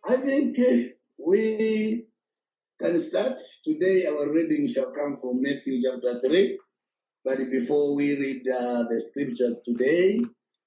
I think uh, we can start. Today our reading shall come from Matthew chapter 3. But before we read uh, the scriptures today,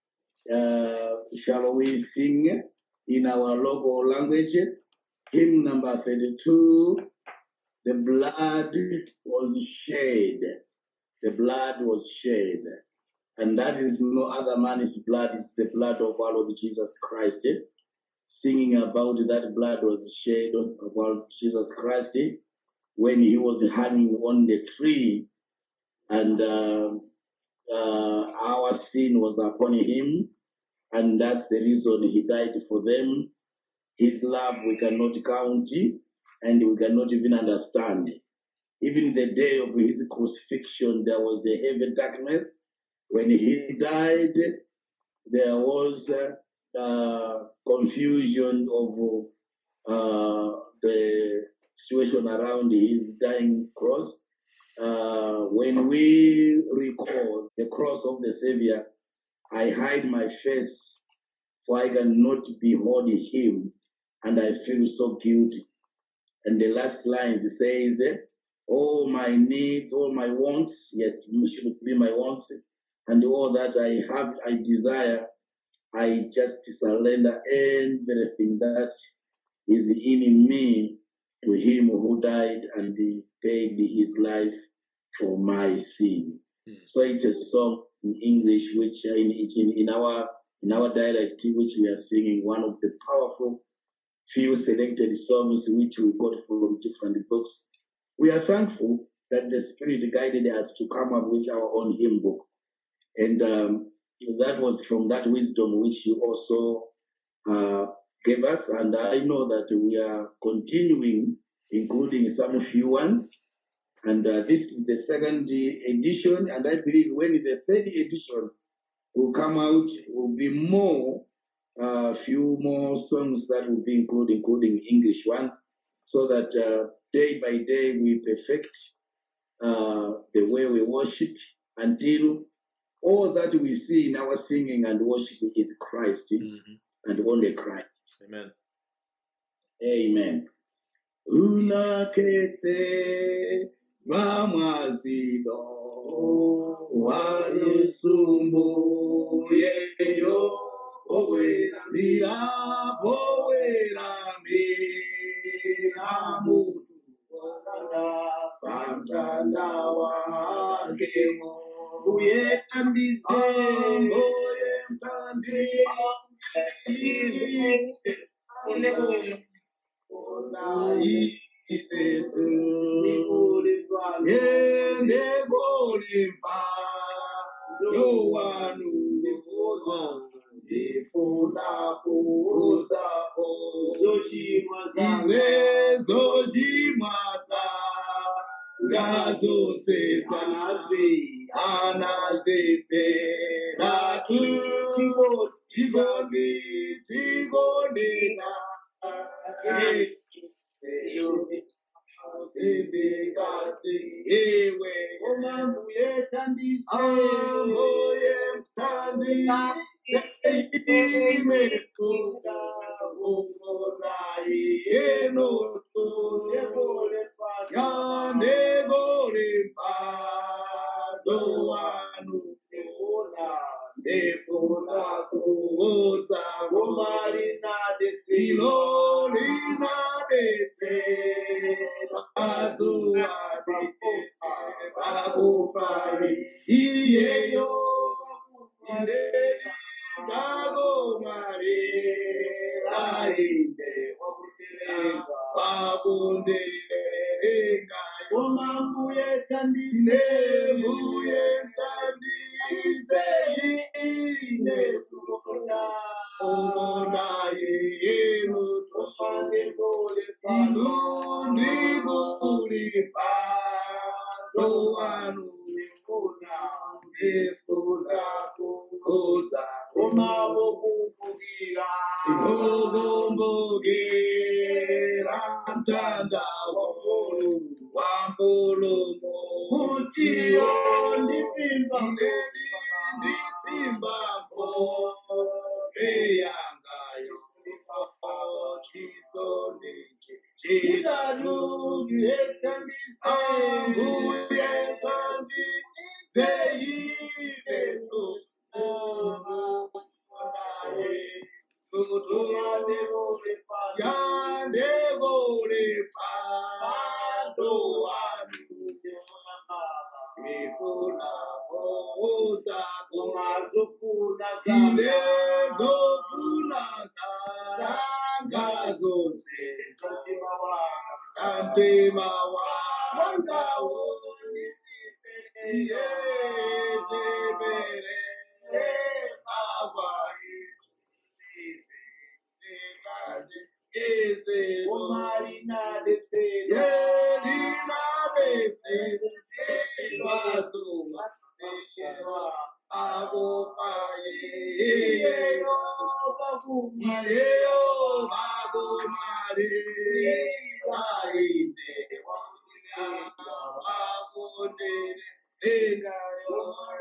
uh, shall we sing in our local language? Hymn number 32 The blood was shed. The blood was shed. And that is no other man's blood, it's the blood of our Lord Jesus Christ. Singing about that blood was shed about Jesus Christ when he was hanging on the tree and uh, uh, our sin was upon him, and that's the reason he died for them. His love we cannot count, and we cannot even understand. Even the day of his crucifixion, there was a heavy darkness. When he died, there was uh, uh, confusion of uh, the situation around his dying cross. Uh, when we recall the cross of the Savior, I hide my face, for I cannot behold him, and I feel so guilty. And the last lines it says, All my needs, all my wants, yes, you should be my wants, and all that I have, I desire, I just surrender everything that is in me to him who died and he paid his life for my sin. So it's a song in English, which uh, in, in, in our in our dialect, which we are singing, one of the powerful few selected songs which we got from different books. We are thankful that the Spirit guided us to come up with our own hymn book, and um, that was from that wisdom which you also uh, gave us. And I know that we are continuing, including some few ones. And uh, this is the second edition, and I believe when the third edition will come out, will be more, a few more songs that will be included, including English ones, so that uh, day by day we perfect uh, the way we worship until all that we see in our singing and worship is Christ Mhm. and only Christ. Amen. Amen. Unakete mamazilo walusumbu yeyo oweramira oweramira mutu pamtanda wakemo uyetambise oyemtandise Ewe, Iyeyo, Bago Mare, Ainde, Babunde, Renga, Omambuye Tandine, Muye Tandine, Ine, Kumona, Omona, Yenu, Tomane, Bole, Palundi, Buli, Pado, Anu, Kuna, Efuna, Kukuta, Omabo, Kukugira, Ogombogira, Mtanda, Wambulu, Wambulu, Mutio, Ndipimba, Ndipimba, Mo, Eyangayo, Chiso, ndifuna kuuza kumazofuna ine zanga zofuna zanga zanga zose zotima wanga zantima wanga wonipeleka yezebere abai ekazi ezebo umarina detsela yelina bese bazuma abofaye iyeyo bakumare iyeyo bagomare ainde wabonere engayo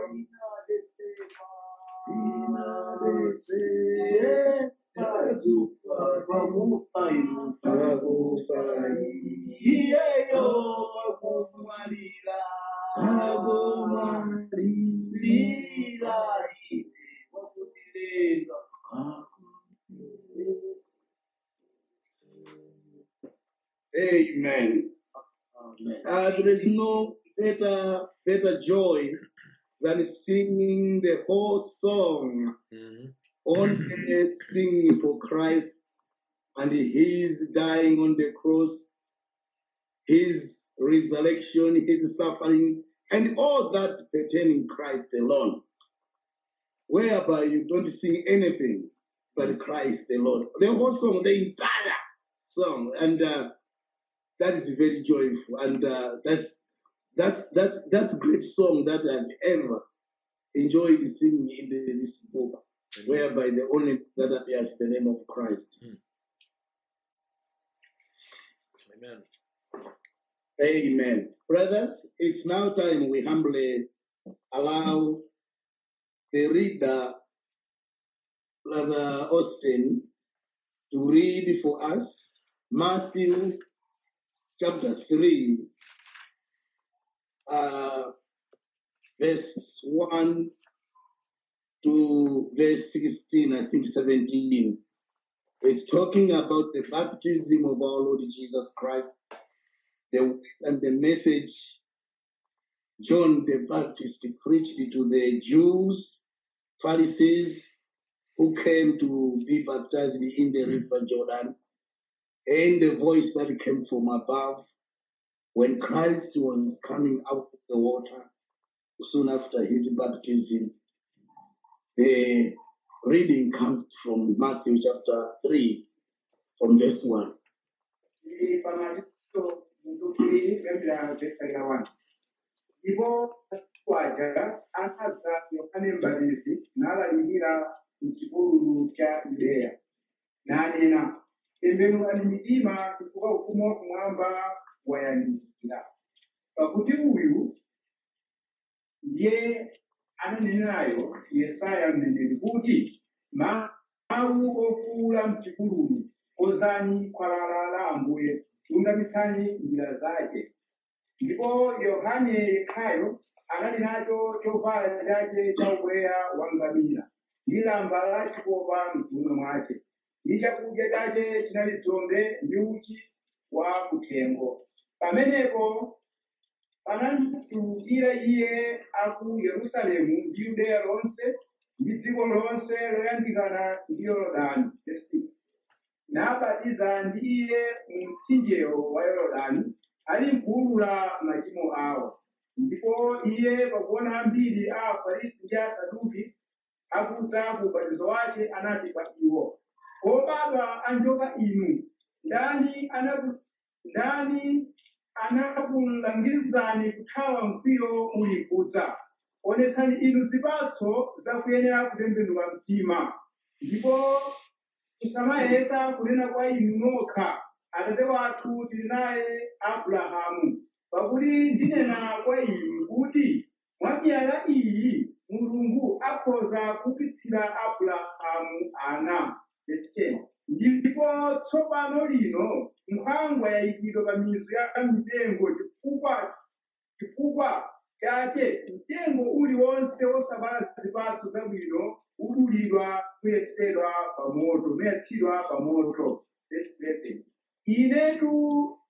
Amen. Uh, there is no better better joy than singing the whole song only singing for Christ and his dying on the cross, his resurrection, his sufferings, and all that pertaining Christ alone. Whereby you don't sing anything but Christ alone. The whole song, the entire song, and uh, that is very joyful, and uh, that's that's that's that's a great song that I've ever enjoyed singing in the, this book, whereby the only that appears the name of Christ. Amen. Amen. Brothers, it's now time we humbly allow the reader, Brother Austin, to read for us Matthew chapter 3, uh, verse 1 to verse 16, I think 17. It's talking about the baptism of our Lord Jesus Christ the, and the message John the Baptist preached to the Jews, Pharisees, who came to be baptized in the river Jordan, and the voice that came from above when Christ was coming out of the water soon after his baptism. The reading comes from Matthew chapter 3, from verse 1. ili pamalizo mtukiri kwembera vhesarira wani ivo kwaja anadza yohane mbatizi nalalikira muchipululu cha yudeya nanena tembenukani mitima chifukwa ufumu wakumwamba wayandikira pakuti uyu ndiye ananenayo yesaya mneneri kuti mawu ofuula mchipululu kozani khwalala la ambuye lungamitsani njira zake ndipo yohane yekhayo anali nacho chovala chake cha ubweya wa ngamira ndi lamba la chikopa mchiuno mwace ndi chakudya chake chinali dzombe ndi uchi wa kuthengo pamenepo panamtulukira iye aku yerusalemu ndi yudeya lonse ndi dziko lonse loyandikana ndi yorodani Verse 6. nabatiza ndi iye mu mtsinjewo wa yorodani ali mkuwulula machimo awo ndipo iye pakuona ambiri a afarisi ndi asaduki akudza ku ubatizo wake anati kwa iwo obadwa anjoka inu ndani anaku- ndani anakulangizani kuthawa mkwiyo uli kudza onetsani inu zipatso zakuyenera kutembenuka mtima ndipo musamayesa kunena kwa inu nokha atate wathu tili naye abrahamu pakuti ndinena kwa inu kuti mwa miyala iyi mulungu akhoza kupitsira abrahamu ana Verse 10. ndipo tsopano lino nkhwangwa yayikidwa pa mizu ya mitengo chifukwa chifukwa chake mtengo uliwonse wosabala zipatso zabwino udulidwa kuyesedwa pa moto umayatsidwa pa moto Verse 11. inetu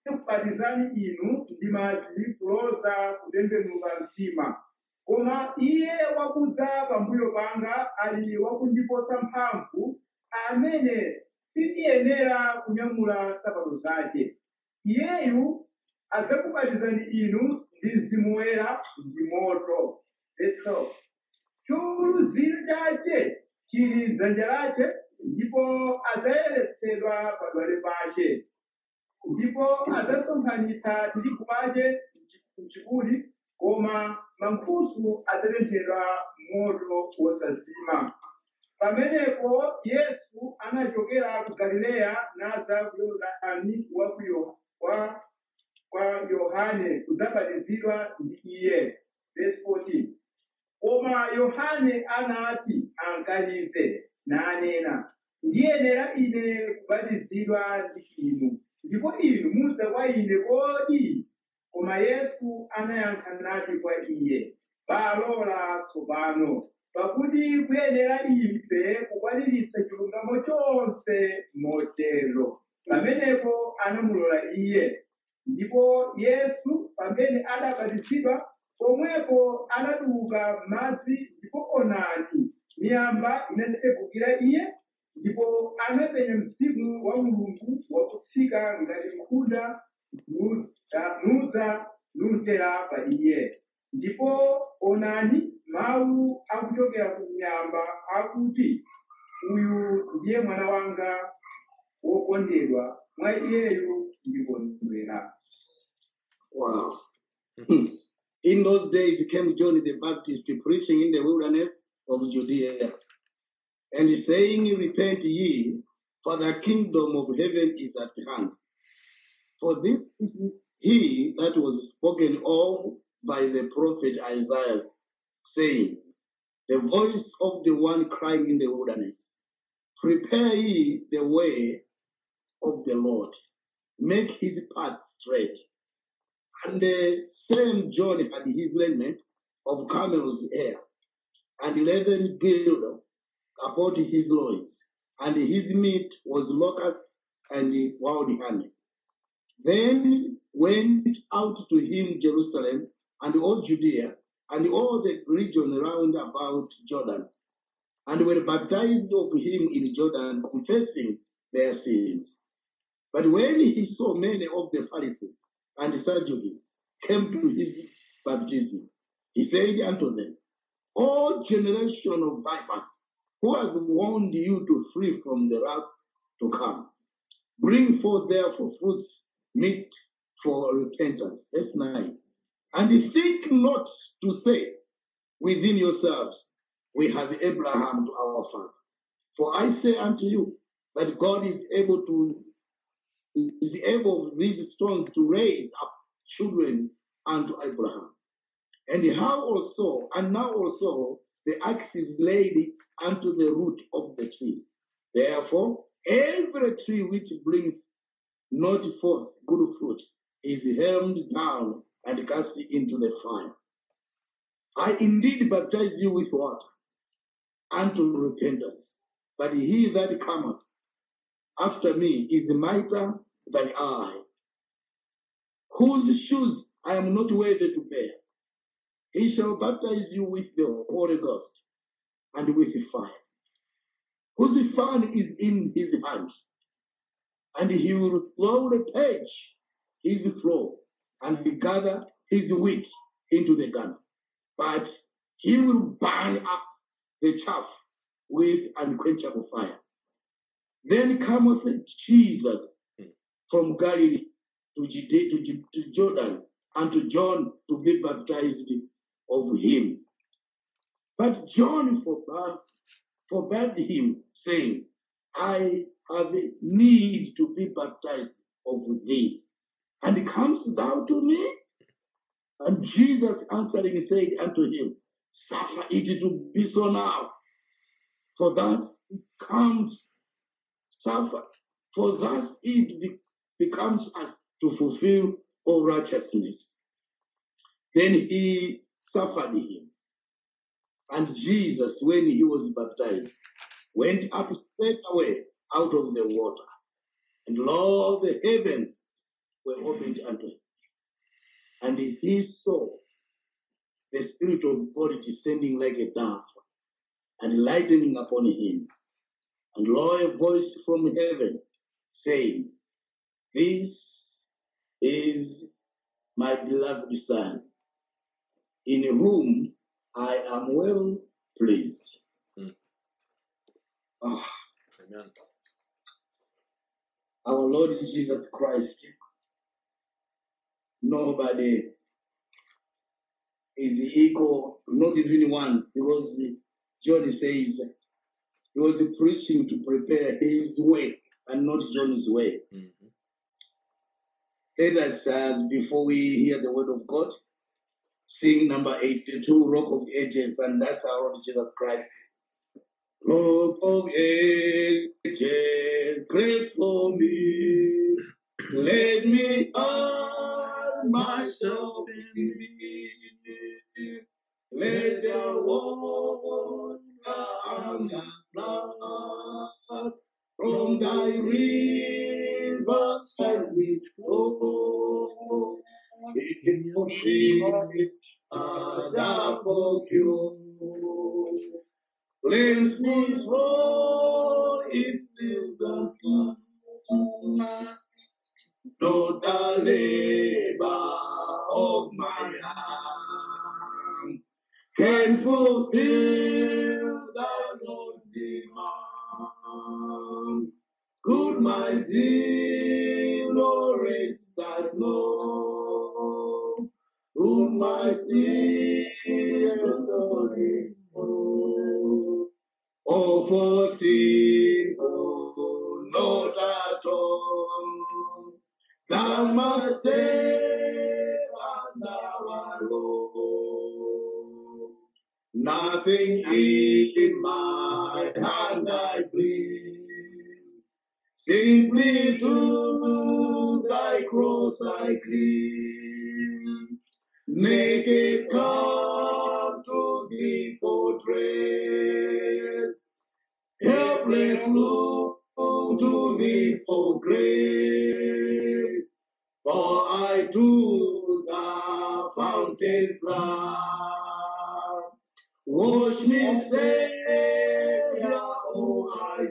kubatizani inu ndi madzi kuloza kutembenuka mtima koma iye wakudza pambuyo panga ali wakundiposa mphamvu amene sindiyenera kunyamula nsapato zake iyeyu adzakubatizani inu ndi mzimu woyera ndi moto Verse 12. chiuluziro chache chili m'dzanja lache ndipo adzayeretsedwa padwale pache ndipo adzasonkhanitsa tirigu pache mchipuli koma mankhusu adzatenthedwa moto wosazima pamenepo yesu anachokera ku galileya nadza ku yorodani wa ku Yo- wa- kwa yohane kudzabatizidwa ndi iye Verse 14. koma yohane anati ankanize nanena ndiyenera ine kubatizidwa ndi inu ndipo inu mudza kwa ine kodi koma yesu anayankha nati kwa iye balola tsopano pakuti kuyenera ife kukwaniritsa chilungamo chonse motero pamenepo anamulola iye ndipo yesu pamene adabatizidwa pomwepo anatuluka madzi ndipo onani miyamba inatsekukira iye ndipo anapenya mzimu wa mulungu wakutsika ngati nkhunda nu- ah, nudza numtera pa iye ndipo onani mawu akuchokera ku miyamba akuti uyu ndiye mwana wanga wokondedwa mwa iyeyu ndikondwera Wow. In those days came John the Baptist preaching in the wilderness of Judea and saying, Repent ye, for the kingdom of heaven is at hand. For this is he that was spoken of by the prophet Isaiah, saying, The voice of the one crying in the wilderness, Prepare ye the way of the Lord, make his path straight. And the same John had his raiment of camel's hair, and leathern girdle about his loins, and his meat was locusts and wild honey. Then went out to him Jerusalem and all Judea and all the region round about Jordan, and were baptized of him in Jordan, confessing their sins. But when he saw many of the Pharisees and Sadducees came to his baptism, he said unto them, O generation of vipers, who has warned you to flee from the wrath to come? Bring forth therefore fruits meet for repentance. Verse 9. And think not to say within yourselves, We have Abraham to our father. For I say unto you that God is able to is able of these stones to raise up children unto Abraham. And how also, and now also, the axe is laid unto the root of the trees. Therefore, every tree which brings not forth good fruit is held down and cast into the fire. I indeed baptize you with water unto repentance, but he that cometh after me is mightier than I, whose shoes I am not worthy to bear. He shall baptize you with the Holy Ghost and with fire, whose fan is in his hand, and he will thoroughly purge his floor and gather his wheat into the garner, but he will burn up the chaff with unquenchable fire. Then cometh Jesus from Galilee to, Judea, to, Ju- to Jordan and to John to be baptized of him. But John forbade, forbade him, saying, I have need to be baptized of thee, and comest thou to me? And Jesus answering said unto him, Suffer it to be so now, for thus it comes suffer, for thus it be- becomes us to fulfill all righteousness. Then he suffered him. And Jesus, when he was baptized, went up straight away out of the water. And lo, the heavens were opened unto him. And he saw the Spirit of God descending like a dove and lightening upon him. And lo, a voice from heaven saying, This is my beloved Son, in whom I am well pleased. Mm. Ah, Amen. our Lord Jesus Christ, nobody is equal, not even one, because John says he was preaching to prepare his way and not John's way. Mhm. Let us, uh, before we hear the word of God, sing number 82, Rock of Ages, and that's our Lord Jesus Christ. Rock of Ages, great for me, let me hide myself in thee. Let the water and the flood from thy rivers shall we flow. In your feet and above you. Cleanse me from its silver Not the labor of my hand can fulfill the Lord's demand. Could my zeal raise that low? Could my spirit glory flow? Oh, for sin, oh, not at all. Thou must save and thou alone. Nothing in my hand I bring. Simply to thy cross I cling. Naked come to thee for dress. Helpless look to thee for grace. For I to the fountain fly. Wash me, Savior, oh, I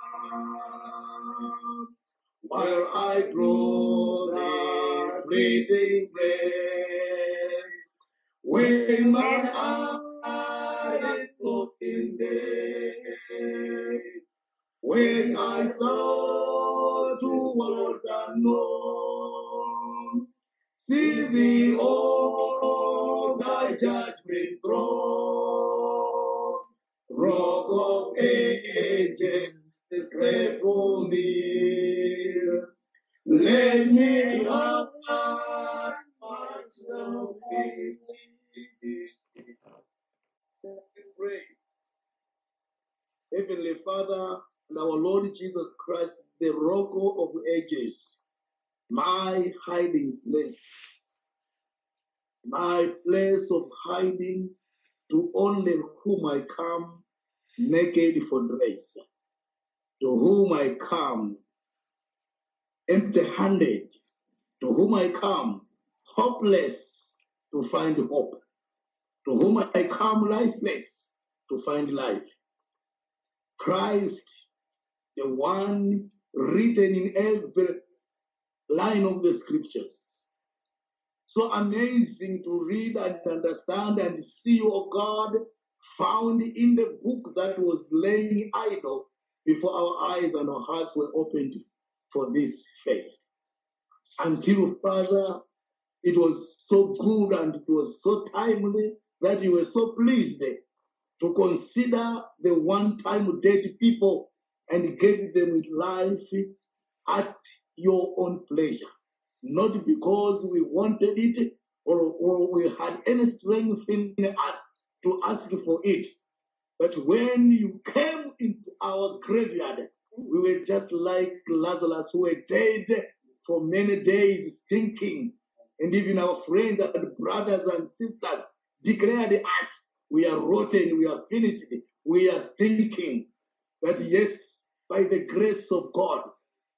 die. While I draw the breathing breath. When my eye is lost in day. When I saw toward the north, see thee, oh, thy judgment throne. Rock of ages, great for me. Let me hide myself in thee. Pray. Heavenly Father and our Lord Jesus Christ, the rock of ages, my hiding place, my place of hiding to only whom I come naked for dress, to whom I come empty handed, to whom I come hopeless to find hope, to whom I come lifeless to find life. Christ, the one written in every line of the scriptures. So amazing to read and understand and see, oh God, found in the book that was laying idle before our eyes and our hearts were opened for this faith. Until, Father, it was so good and it was so timely that you were so pleased to consider the one time dead people and gave them life at your own pleasure. Not because we wanted it or, or we had any strength in us to ask for it. But when you came into our graveyard, we were just like Lazarus, who were dead for many days, stinking. And even our friends and brothers and sisters declared us, we are rotten, we are finished, we are stinking. But yes, by the grace of God,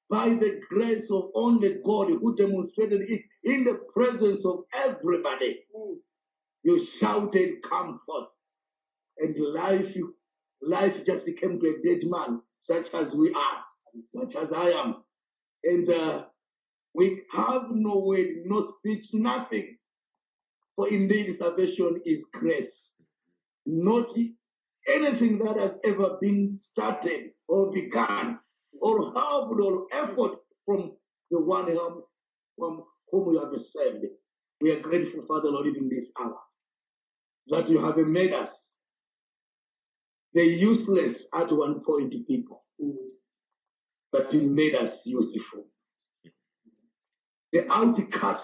by the grace of only God who demonstrated it in the presence of everybody. You shouted, Come forth. And life, life just came to a dead man, such as we are, such as I am. And uh, we have no word, no speech, nothing. For indeed, salvation is grace, not anything that has ever been started or begun or helped or effort from the one whom, from whom you have saved. We are grateful, Father Lord, even this hour, that you have made us the useless at one point people, but you made us useful. The outcast,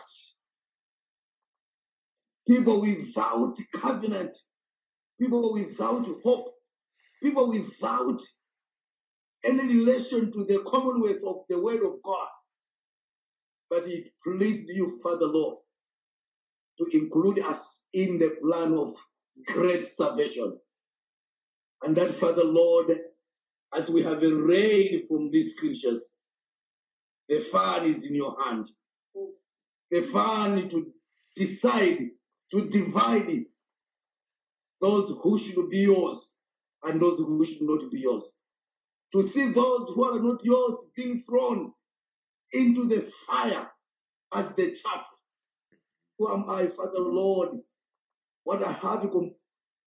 people without covenant, people without hope, people without any relation to the commonwealth of the word of God. But it pleased you, Father Lord, to include us in the plan of great salvation. And that, Father Lord, as we have read from these scriptures, the fun is in your hand. The fun to decide, to divide those who should be yours and those who should not be yours. To see those who are not yours being thrown into the fire as the chaff. Who am I, Father Lord? What I have com-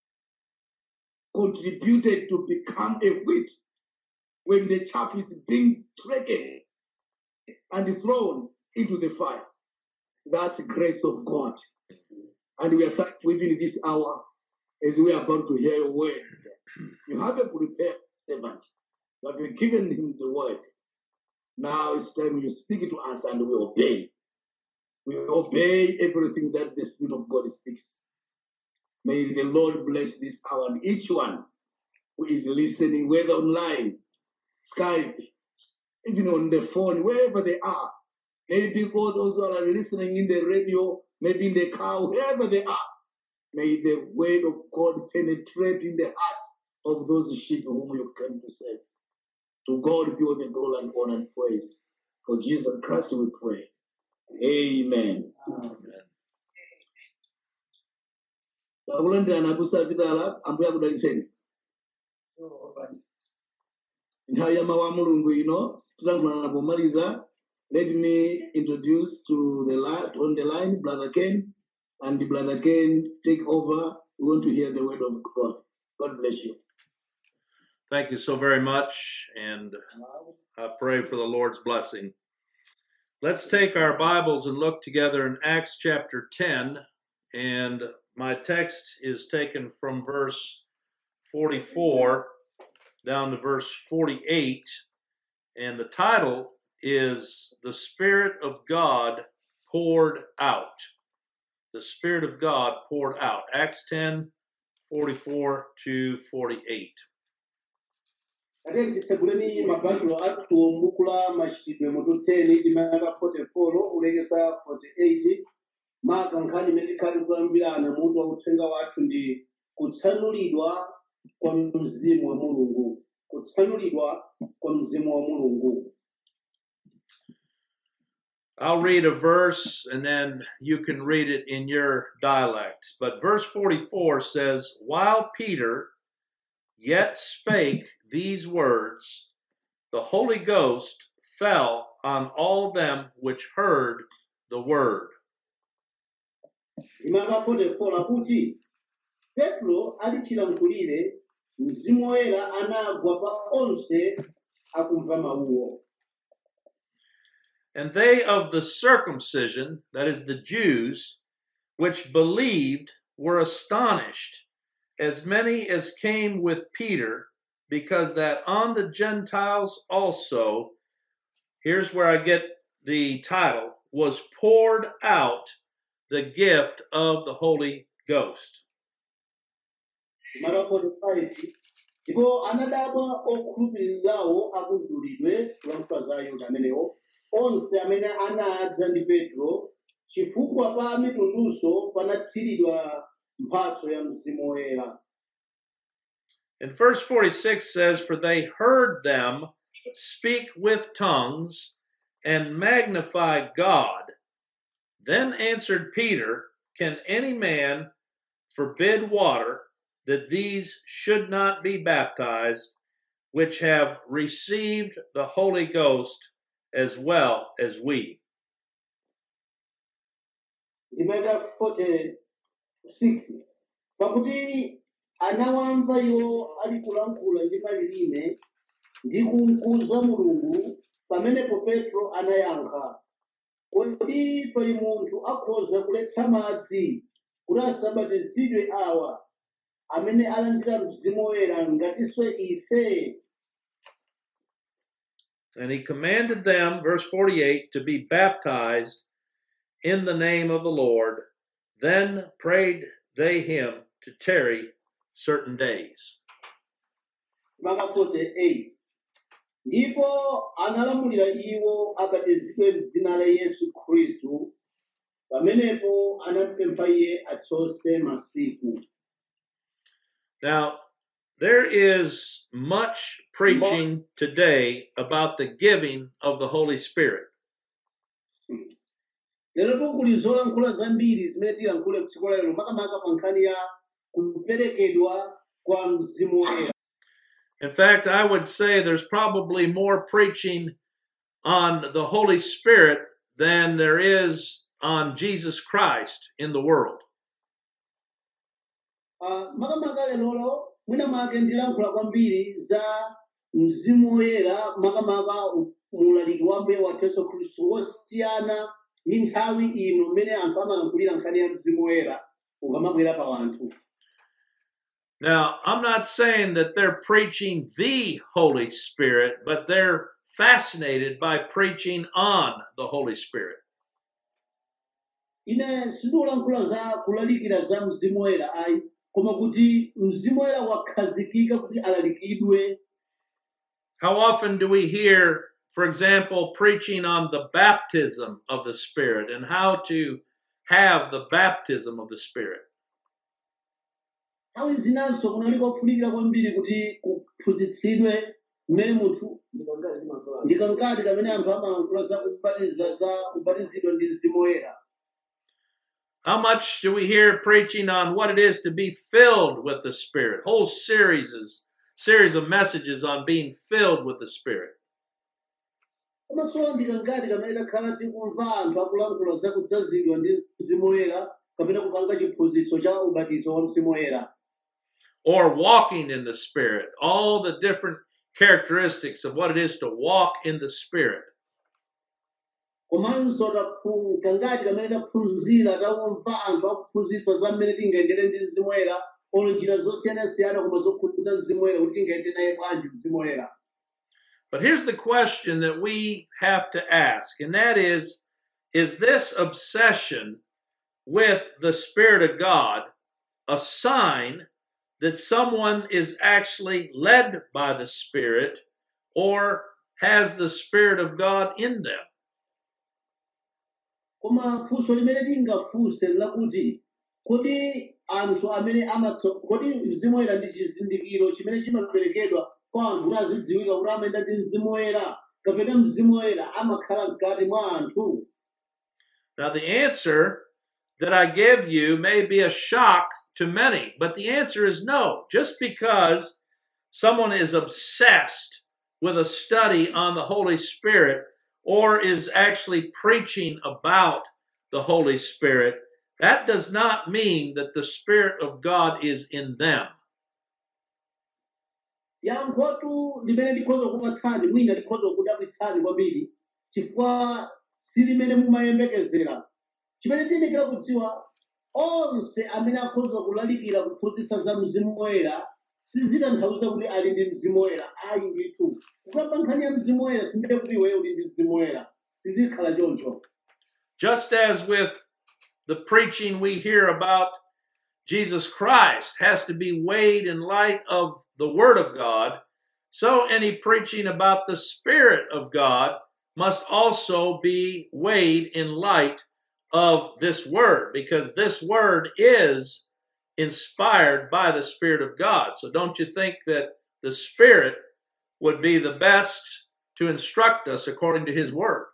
contributed to become a wheat when the chaff is being taken and thrown into the fire. That's the grace of God. And we are thankful even in this hour as we are about to hear your word. You have a prepared servant. You have given him the word. Now it's time you speak it to us and we obey. We obey everything that the Spirit of God speaks. May the Lord bless this hour and each one who is listening, whether online, Skype, even on the phone, wherever they are. Maybe for those who are listening in the radio, maybe in the car, wherever they are. May the word of God penetrate in the hearts of those sheep whom you came to save. To God be all the glory and honor and praise. For Jesus Christ we pray. Amen. Takulandirana kusapitala ambuya kudaliseni. nthawi ya mawu a mulungu ino titankhulana pomaliza let me introduce to the line, on the line brother ken and brother ken take over we want to hear the word of god god bless you Thank you so very much, and I pray for the Lord's blessing. Let's take our Bibles and look together in Acts chapter 10, and my text is taken from verse 44 down to verse 48, and the title is The Spirit of God Poured Out. The Spirit of God poured out. Acts 10 44 to 48. ate tiseguleni mabaibulo athu m'buku la machitidwe mutu 10 limaka 44 ulekeza 48 maka nkhani imene tikhali kuyambirana mutu wa uthenga wathu ndi kutsanulidwa kwa mzimu wa mulungu kutsanulidwa kwa mzimu wa mulungu I'll read a verse and then you can read it in your dialect. But verse 44 says, While Peter yet spake these words, the Holy Ghost fell on all them which heard the word. limaka 44 kuti petro alichilamkulire mzimu woyera anagwa pa onse akumva mawuwo And they of the circumcision, that is the Jews, which believed, were astonished, as many as came with Peter, because that on the Gentiles also, here's where I get the title, was poured out the gift of the Holy Ghost. limaka 45 ndipo anadabwa okhulupirirawo akudulidwe kulankhula za ayuda amenewo onse amene anadza ndi petro chifukwa pa mitundunso panathiridwa mphatso ya mzimu woyera And verse 46 says, For they heard them speak with tongues and magnify God. Then answered Peter, Can any man forbid water that these should not be baptized, which have received the Holy Ghost as well as we? ndimeka 46 pakuti anawamva iwo ali kulankhula ndi malilime ndi kumkuza mulungu pamenepo petro anayankha kodi pali munthu akhoza kuletsa madzi kuti asabatizidwe awa amene alandira mzimu woyera ngatinso ife And he commanded them, verse 48, to be baptized in the name of the Lord. Then prayed they him to tarry certain days. maka 48 ndipo analamulira iwo abatizidwe m'dzina la yesu khristu pamenepo anamupempha iye atsose masiku Now, there is much preaching today about the giving of the Holy Spirit. lero tikuli zolankhula zambiri zimene tilankhule mtsiku lero makamaka pa nkhani ya kuperekedwa kwa mzimu woyera In fact, I would say there's probably more preaching on the Holy Spirit than there is on Jesus Christ in the world. Ah, makamaka lerolo mwina make ndilankhula kwambiri za mzimu woyera makamaka muulaliki wa mbuye wathu yesu khristu wosiyana ndi nthawi ino mmene anthu amalankhulira nkhani ya mzimu woyera ukamabwera pa wanthu Now, I'm not saying that they're preaching the Holy Spirit, but they're fascinated by preaching on the Holy Spirit. ine sindikulankhula za kulalikira za mzimu woyera ayi koma kuti mzimu woyera wakhazikika kuti alalikidwe How often do we hear, for example, preaching on the baptism of the Spirit and how to have the baptism of the Spirit? nthawi zinanso kunali kofunikira kwambiri kuti kuphunzitsidwe mmene munthu ndikangati kamene anthu amalankhula za kubatiza za kubatizidwa ndi mzimu woyera How much do we hear preaching on what it is to be filled with the Spirit? Whole series, series of messages on being filled with the Spirit. komanso ndikangati kamene takhala tikumva anthu akulankhula za kudzazidwa ndi mzimu woyera kapena kupanga chiphunzitso cha ubatizo wa mzimu woyera Or walking in the Spirit, all the different characteristics of what it is to walk in the Spirit. komanso taphu- kangati kamene taphunzira takumva anthu akuphunzitsa za mmene tingayendere ndi mzimu woyera olo njira zosiyanasiyana koma zokhudza mzimu woyera kuti tingayende naye bwanji mzimu woyera But here's the question that we have to ask, and that is Is this obsession with the Spirit of God a sign that someone is actually led by the Spirit or has the Spirit of God in them? koma funso limene tingafunse lakuti kodi anthu amene amatso kodi mzimu woyera ndi chizindikiro chimene chimaperekedwa kwa anthu kuti azidziwika kuti amayenda ndi mzimu woyera kapena mzimu woyera amakhala mkati mwa anthu Now, the answer that I give you may be a shock to many, but the answer is no. Just because someone is obsessed with a study on the Holy Spirit or is actually preaching about the Holy Spirit, that does not mean that the Spirit of God is in them. yankhotu limene likhoza kupatsani mwina likhoza kudabwitsani kwambiri chifukwa si limene mumayembekezera chimene tiyenekera kudziwa onse amene akhoza kulalikira kuphunzitsa za mzimu woyera sizitanthauza kuti ali ndi mzimu woyera ayi ndithu kukamba nkhani ya mzimu woyera simene kuti iweyo uli ndi mzimu woyera sizikhala choncho Just as with the preaching we hear about Jesus Christ has to be weighed in light of the Word of God, so any preaching about the Spirit of God must also be weighed in light of this Word, because this Word is inspired by the Spirit of God. So don't you think that the Spirit would be the best to instruct us according to his word.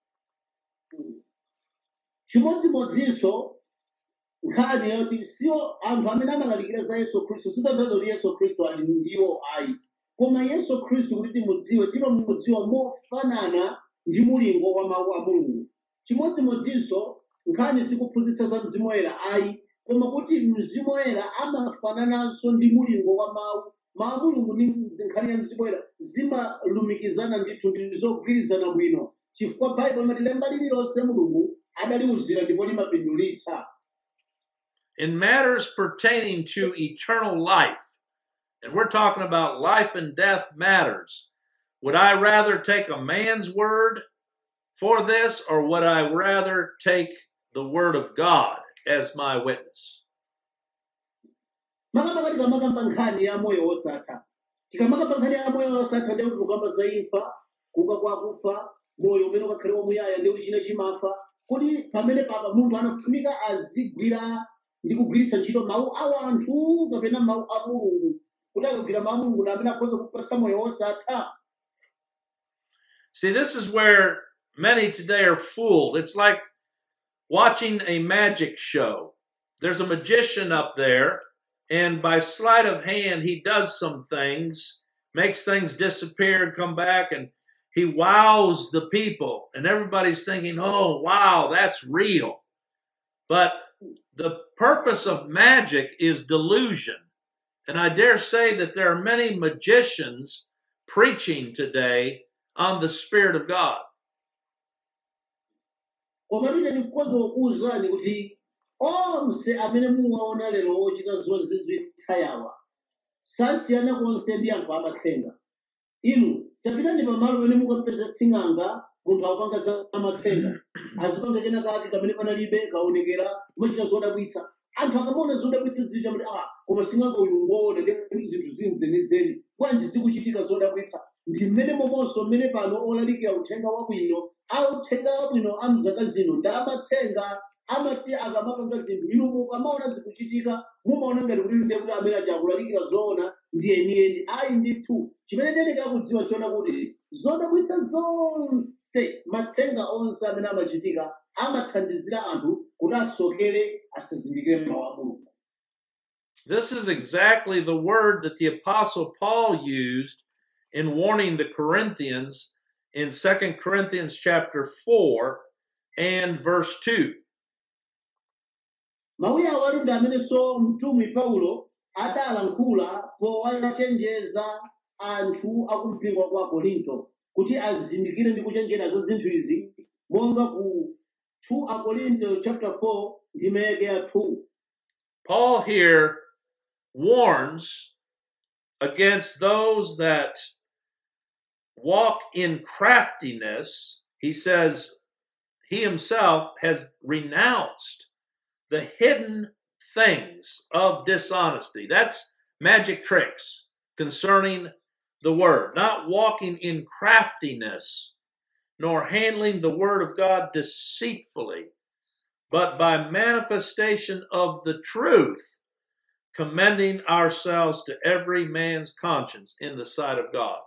chimodzimodzinso nkhani yoti siwo anthu amene amalalikira za yesu khristu sitanthauza kuti yesu khristu ali ndiwo ayi koma yesu khristu kuti timudziwe timamudziwa mofanana ndi mulingo wa mawu a mulungu chimodzimodzinso nkhani sikuphunzitsa za mzimu woyera ayi koma kuti mzimu woyera amafanananso ndi mulingo wa mawu mawu a mulungu ndi nkhani ya mzimu woyera zimalumikizana ndithu ndi zogwirizana bwino chifukwa baibulo limati lemba lililonse mulungu adaliwuzira ndipo limapindulitsa In matters pertaining to eternal life, and we're talking about life and death matters, would I rather take a man's word for this, or would I rather take the word of God as my witness? makamaka tikamakamba nkhani ya moyo wosatha tikamakamba nkhani ya moyo wosatha ndi kuti kukamba za imfa kuuka kwa akufa moyo umene ukakhale wamuyaya ndi kuti china chimafa kuti pamene papa munthu anafunika azigwira ndi kugwiritsa ntchito mawu a anthu kapena mawu a mulungu kuti akagwira mawu a mulungu na amene akhoza kupatsa moyo wosatha See, this is where many today are fooled. It's like watching a magic show. There's a magician up there, and by sleight of hand, he does some things, makes things disappear and come back, and he wows the people. And everybody's thinking, oh, wow, that's real. But the purpose of magic is delusion. And I dare say that there are many magicians preaching today on the Spirit of God. koma tine ndikukonza kukuwuzani kuti onse amene muwaona lero ochita zozizwitsa yawa sasiyana konse ndi anthu amatsenga inu tapitani pamalo pamene mukapeza sing'anga munthu akupanga za matsenga azipanga kena kake kamene panalibe kaonekera kumachita zodabwitsa anthu akamaona zodabwitsa zija kuti ah koma sing'anga uyu ngoona ndi kuti zinthu zinzenizeni bwanji zikuchitika zodabwitsa ndi mmene momonso mmene pano olalikira uthenga wabwino authenga wabwino a mzaka zino ndi amatsenga amati akamapanga zinthu inu mukamaona zikuchitika mumaona ngati kuti ndiye kuti amene aja akulalikira zoona ndi enieni ayi ndithu chimene ndiyenekera kudziwa chiona kuti zodabwitsa zonse matsenga onse amene amachitika amathandizira anthu kuti asokere asazindikire mawu a mulungu This is exactly the word that the Apostle Paul used in warning the Corinthians in 2 Corinthians chapter 4 and verse 2. mawuyi awali ndi amenenso mtumwi paulo adalankhula powachenjeza anthu akumpingo kwa korinto kuti azindikire ndi kuchenjera za zinthu izi monga ku 2 akorinto chapter 4 ndi meke ya 2 Paul here warns against those that walk in craftiness. He says he himself has renounced the hidden things of dishonesty. That's magic tricks concerning the word, not walking in craftiness, nor handling the word of God deceitfully, but by manifestation of the truth, commending ourselves to every man's conscience in the sight of God.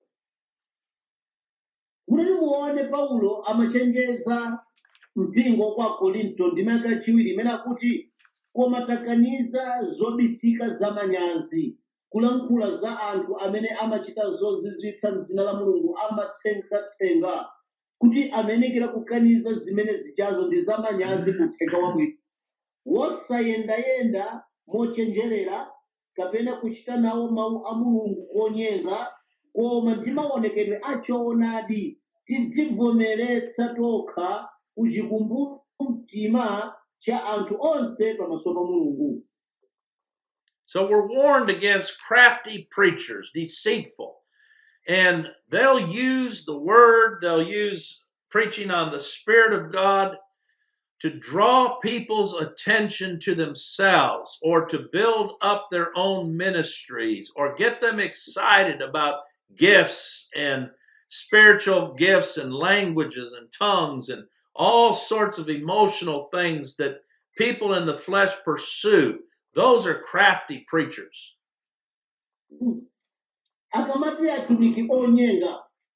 kuti muone paulo amachenjeza mpingo kwa korinto ndi meke yachiwiri imene akuti koma takaniza zobisika zamanyazi kulankhula za anthu amene amachita zozizwitsa m'dzina la mulungu amatsengatsenga kuti amenekera kukaniza zimene zichazo ndi zamanyazi kuthenga wabwino wosayendayenda mochenjerera kapena kuchita nawo mawu a mulungu konyenga koma ndi maonekedwe achoonadi tidzivomeretsa tokha kuchikumbumtima cha anthu onse pamaso pa mulungu So we're warned against crafty preachers, deceitful. And they'll use the word, they'll use preaching on the Spirit of God to draw people's attention to themselves or to build up their own ministries or get them excited about gifts and spiritual gifts and languages and tongues and all sorts of emotional things that people in the flesh pursue. Those are crafty preachers. akamati atumiki onyenga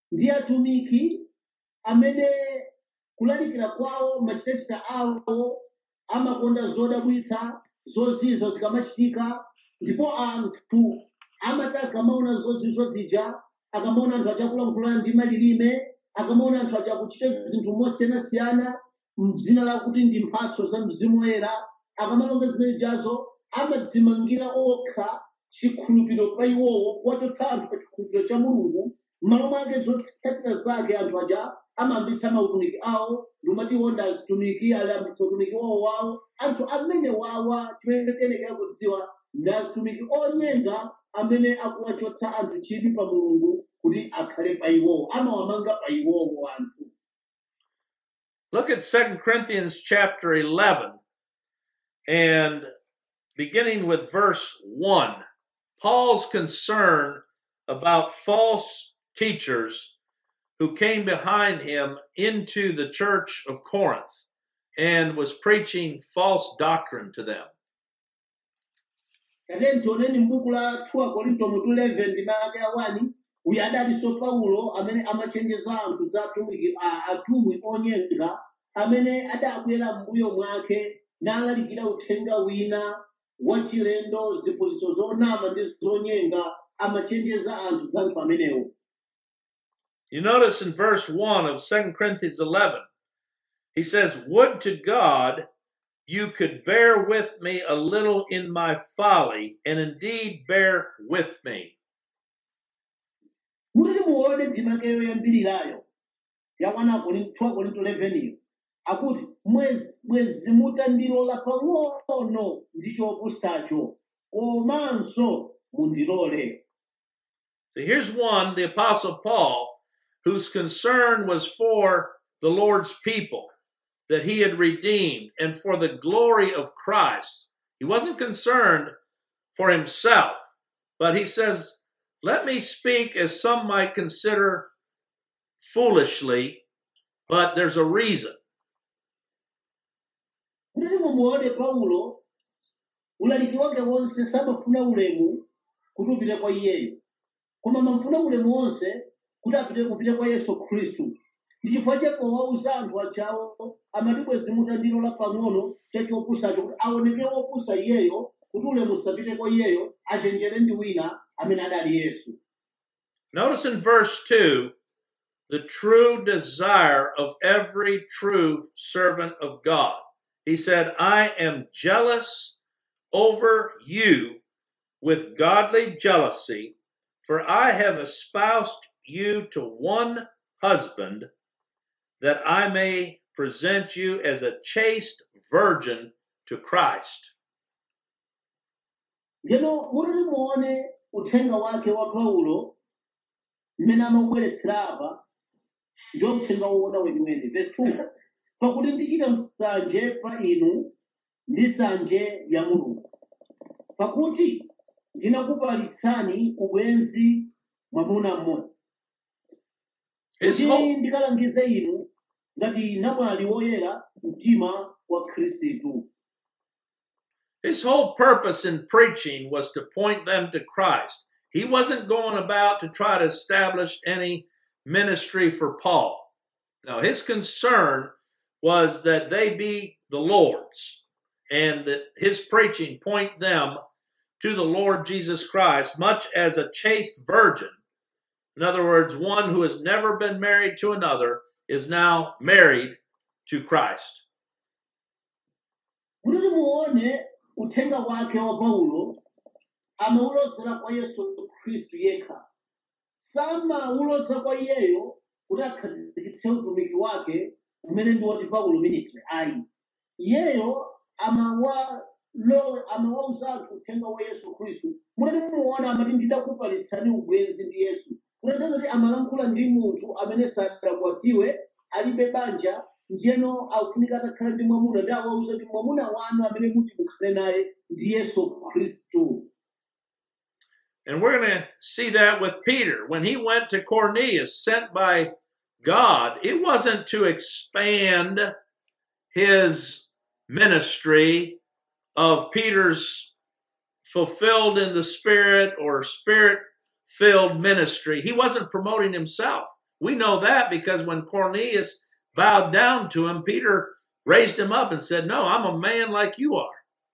ndi atumiki amene kulalikira kwawo machitachita awo amakonda zodabwitsa zozizwa zikamachitika ndipo anthu amati akamaona zozizwa zija akamaona anthu achakulankhulana ndi malilime akamaona anthu achakuchita zinthu mosiyanasiyana mdzina lakuti ndi mphatso za mzimu woyera akamalonga zimene jazo amadzimangira okha chikhulupiriro pa iwowo kuwachotsa anthu pa chikhulupiriro cha mulungu m'malo mwake zotsatira zake anthu aja amayambitsa mautumiki awo ndimati wonda azitumiki ayambitsa utumiki wawo wawo anthu amene wawa chimene tiyenekera kudziwa ndi azitumiki onyenga amene akuwachotsa anthu chidwi pa mulungu kuti akhale pa iwowo amawamanga pa iwowo anthu Look at 2 Corinthians chapter 11 and beginning with verse 1. Paul's concern about false teachers who came behind him into the church of Corinth and was preaching false doctrine to them. Kateni tioneni m'buku la 2 Korinto mutu 11 ndi malaka ya 1 uyu adalinso Paulo amene amachenjeza anthu za atumiki a- atumwi onyenga amene adabwera m'mbuyo mwake nalalikira uthenga wina wachilendo ziphunzitso zonama ndi zonyenga amachenjeza anthu za anthu amenewo You notice in verse 1 of 2 Corinthians 11, he says, Would to God you could bear with me a little in my folly, and indeed bear with me. mutiti muone ndimake yoyambirirayo ya 1 Korinto 2 Korinto 11 iyo akuti mwezi mwezi mutandilola pang'ono ndi chopusacho komanso mundilole So here's one, the Apostle Paul, whose concern was for the Lord's people that he had redeemed and for the glory of Christ. He wasn't concerned for himself, but he says, Let me speak as some might consider foolishly, but there's a reason. mutiti mumuone paulo ulaliki wake wonse samafuna ulemu kuti upite kwa iyeyo koma amafuna ulemu wonse kuti apite kupite kwa yesu khristu ndi chifukwa chapo wauza anthu achawo amati bwezi mutandilola pang'ono cha chopusacho kuti aoneke wopusa iyeyo kuti ulemu usapite kwa iyeyo achenjere ndi wina amene adali yesu Notice in verse 2 the true desire of every true servant of God. He said, I am jealous over you with godly jealousy, for I have espoused you to one husband, that I may present you as a chaste virgin to Christ. Ndeno mutiti muone uthenga wake wa paulo mmene amabweretsera apa ndiwo uthenga woona weniweni verse 2 pakuti ndichita nsanje pa inu ndi nsanje ya mulungu pakuti ndinakupalitsani ubwenzi mwamuna mmodzi His kuti whole, ndikalangize inu ngati namwali woyera mtima wa khristu His whole purpose in preaching was to point them to Christ. He wasn't going about to try to establish any ministry for Paul. No, his concern was that they be the Lord's and that his preaching point them to the Lord Jesus Christ, much as a chaste virgin. In other words, one who has never been married to another is now married to Christ. kuti muone uthenga wake wa paulo amaulozera kwa yesu khristu yekha samauloza kwa iyeyo kuti akhazikitse utumiki wake umene ndi woti paulo ministry ayi iyeyo amawalo amawauza anthu uthenga wa yesu khristu mutati muona amati ndidakupalitsani ubwenzi ndi yesu kunatanga kuti amalankhula ndi munthu amene sadakwatiwe alibe banja ndiyeno akufunika atakhala ndi mwamuna ndi awauza kuti mwamuna wanu amene muti mukhale naye ndi yesu khristu And we're going to see that with Peter. When he went to Cornelius, sent by God, it wasn't to expand his ministry of Peter's fulfilled in the Spirit or Spirit filled ministry. He wasn't promoting himself. We know that because when Cornelius bowed down to him, Peter raised him up and said, No, I'm a man like you are.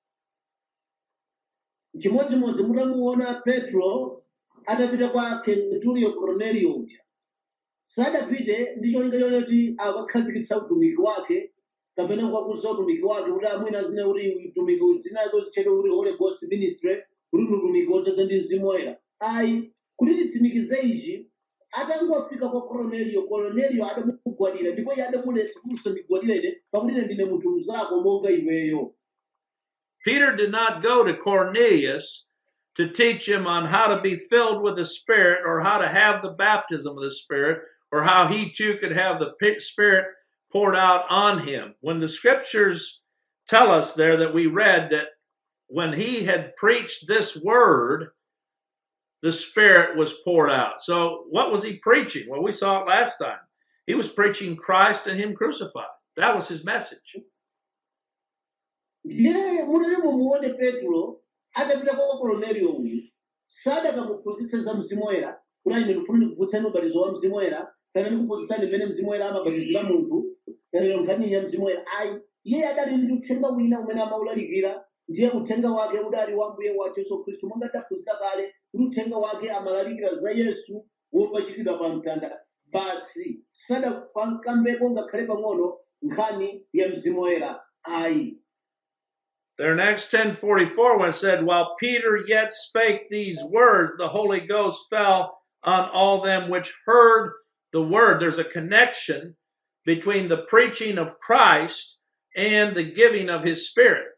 chimodzimodzi mutamuona petro atapita kwa kenturiyo korneliyo uja sadapite ndi cholinga choti akakhazikitsa utumiki wake kapena kukakuza utumiki wake kuti amwina zine kuti utumiki zinako zitchedwe kuti holy ghost ministry kuti ndi utumiki wodzaza ndi mzimu woyera ayi kuti titsimikize ichi atangofika kwa korneliyo korneliyo adamugwadira ndipo iye adamuletsa kuti usandigwadire ine pakuti ine ndine munthu mzako monga iweyo Peter did not go to Cornelius to teach him on how to be filled with the Spirit or how to have the baptism of the Spirit or how he too could have the P- Spirit poured out on him. When the scriptures tell us there that we read that when he had preached this word, the Spirit was poured out. So, what was he preaching? Well, we saw it last time. He was preaching Christ and Him crucified. That was his message. ndiye munene mumuone petro adapita kwa kornelio uyu sadakamuphunzitse za mzimu woyera kuti ine ndifuna ndikuphunzitsani ubatizo wa mzimu woyera kana ndikuphunzitsani mmene mzimu woyera amabatizira munthu kana nkhani ya mzimu woyera ayi iye adali ndi uthenga wina umene amawulalikira ndiye uthenga wake udali wa mbuye wathu yesu khristu monga taphunzira kale kuti uthenga wake amalalikira za yesu wopachikidwa pa mtanda basi sadakambeko ngakhale pang'ono nkhani ya mzimu woyera ayi There in Acts 10:44 when it said while Peter yet spake these words the Holy Ghost fell on all them which heard the word there's a connection between the preaching of Christ and the giving of his spirit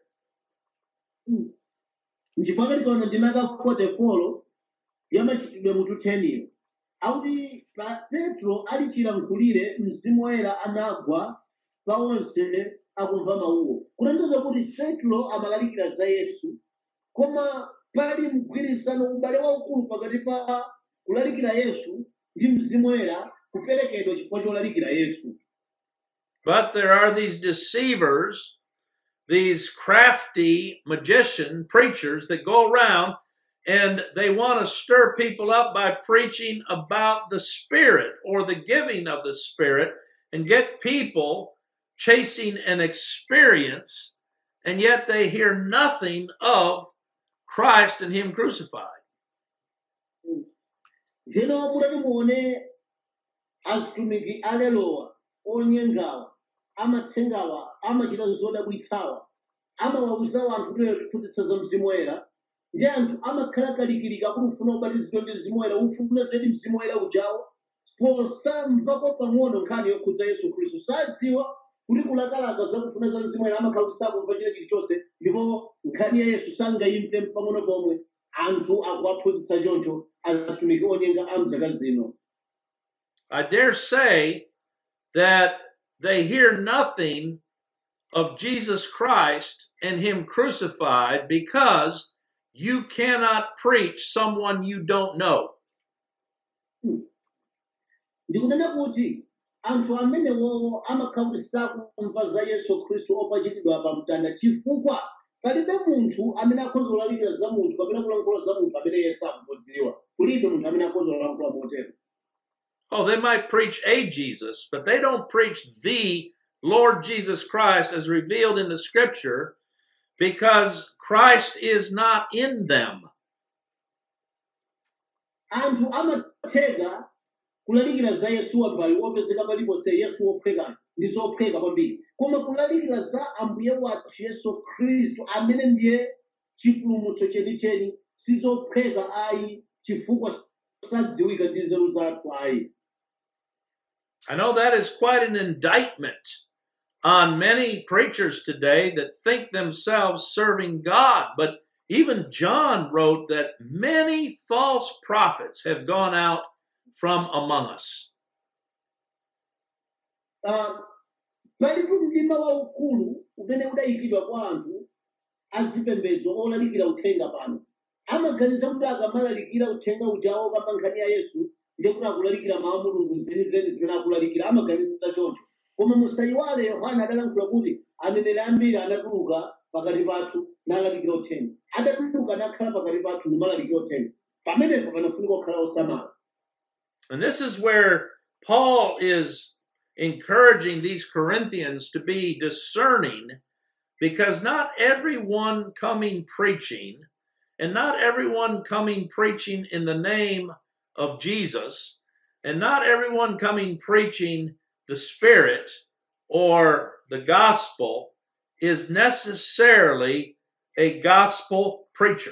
nchifukwa tikaona ndimaka 44 ya machitidwe mutu 10 akuti pa petro alichilankhulire mzimu woyera anagwa pa onse akumva mawuwo kutanthauza kuti petro amalalikira za yesu koma pali mgwirizano ubale waukulu pakati pa kulalikira yesu ndi mzimu woyera kuperekedwa chifukwa cholalikira yesu but there are these deceivers these crafty magician preachers that go around and they want to stir people up by preaching about the Spirit or the giving of the Spirit and get people chasing an experience, and yet they hear nothing of Christ and Him crucified. Ndino mutati muone azitumiki alelowa onyengawa amatsengawa amachita zodabwitsawa amawawuza anthu kuti tiphunzitsa za mzimu woyera ndi anthu amakhala kalikilika kuti ufuna ubatizidwe ndi mzimu woyera ufuna zedi mzimu woyera ujawo posamvako pang'ono nkhani yokhudza yesu khristu sadziwa kuti kulakalaka zakufuna za mzimu woyera amakhala sakumva china chilichonse ndipo nkhani ya yesu sangayimve pang'ono pomwe anthu akuwaphunzitsa choncho azitumiki onyenga a mzaka zino I dare say that they hear nothing of Jesus Christ and Him crucified because you cannot preach someone you don't know. ndikunena kuti anthu amenewo amakhala kuti sakumva za yesu khristu opachikidwa pa mtanda chifukwa palibe munthu amene akhoza kulalikira za munthu kapena kulankhula za munthu amene yesu akudziwa kulibe munthu amene akhoza kulankhula motero Oh, they might preach a Jesus, but they don't preach the Lord Jesus Christ as revealed in the scripture because Christ is not in them. anthu amatheka kulalikira za yesu wambali wopezeka paliponse yesu wophweka ndi zophweka kwambiri koma kulalikira za ambuye wathu yesu khristu amene ndiye chipulumutso chenicheni sizophweka ayi chifukwa sadziwika ndi nzeru zathu ayi I know that is quite an indictment on many preachers today that think themselves serving God. But even John wrote that many false prophets have gone out from among us. Ah, palipo mdima waukulu umene udayikidwa kwa anthu azipembedzo olalikira uthenga pano amaganiza kuti akamalalikira uthenga ujawo kamba nkhani ya yesu ndiye kuti akulalikira mawu a mulungu zenizeni zimene akulalikira amaganiza choncho koma musayiwale yohana adalankhula kuti aneneri ambiri anatuluka pakati pathu nalalikira uthenga adatuluka nakhala pakati pathu nimalalikira uthenga pamenepo panafunika kukhala osamala And this is where Paul is encouraging these Corinthians to be discerning because not everyone coming preaching and not everyone coming preaching in the name of Jesus and not everyone coming preaching the Spirit or the gospel is necessarily a gospel preacher.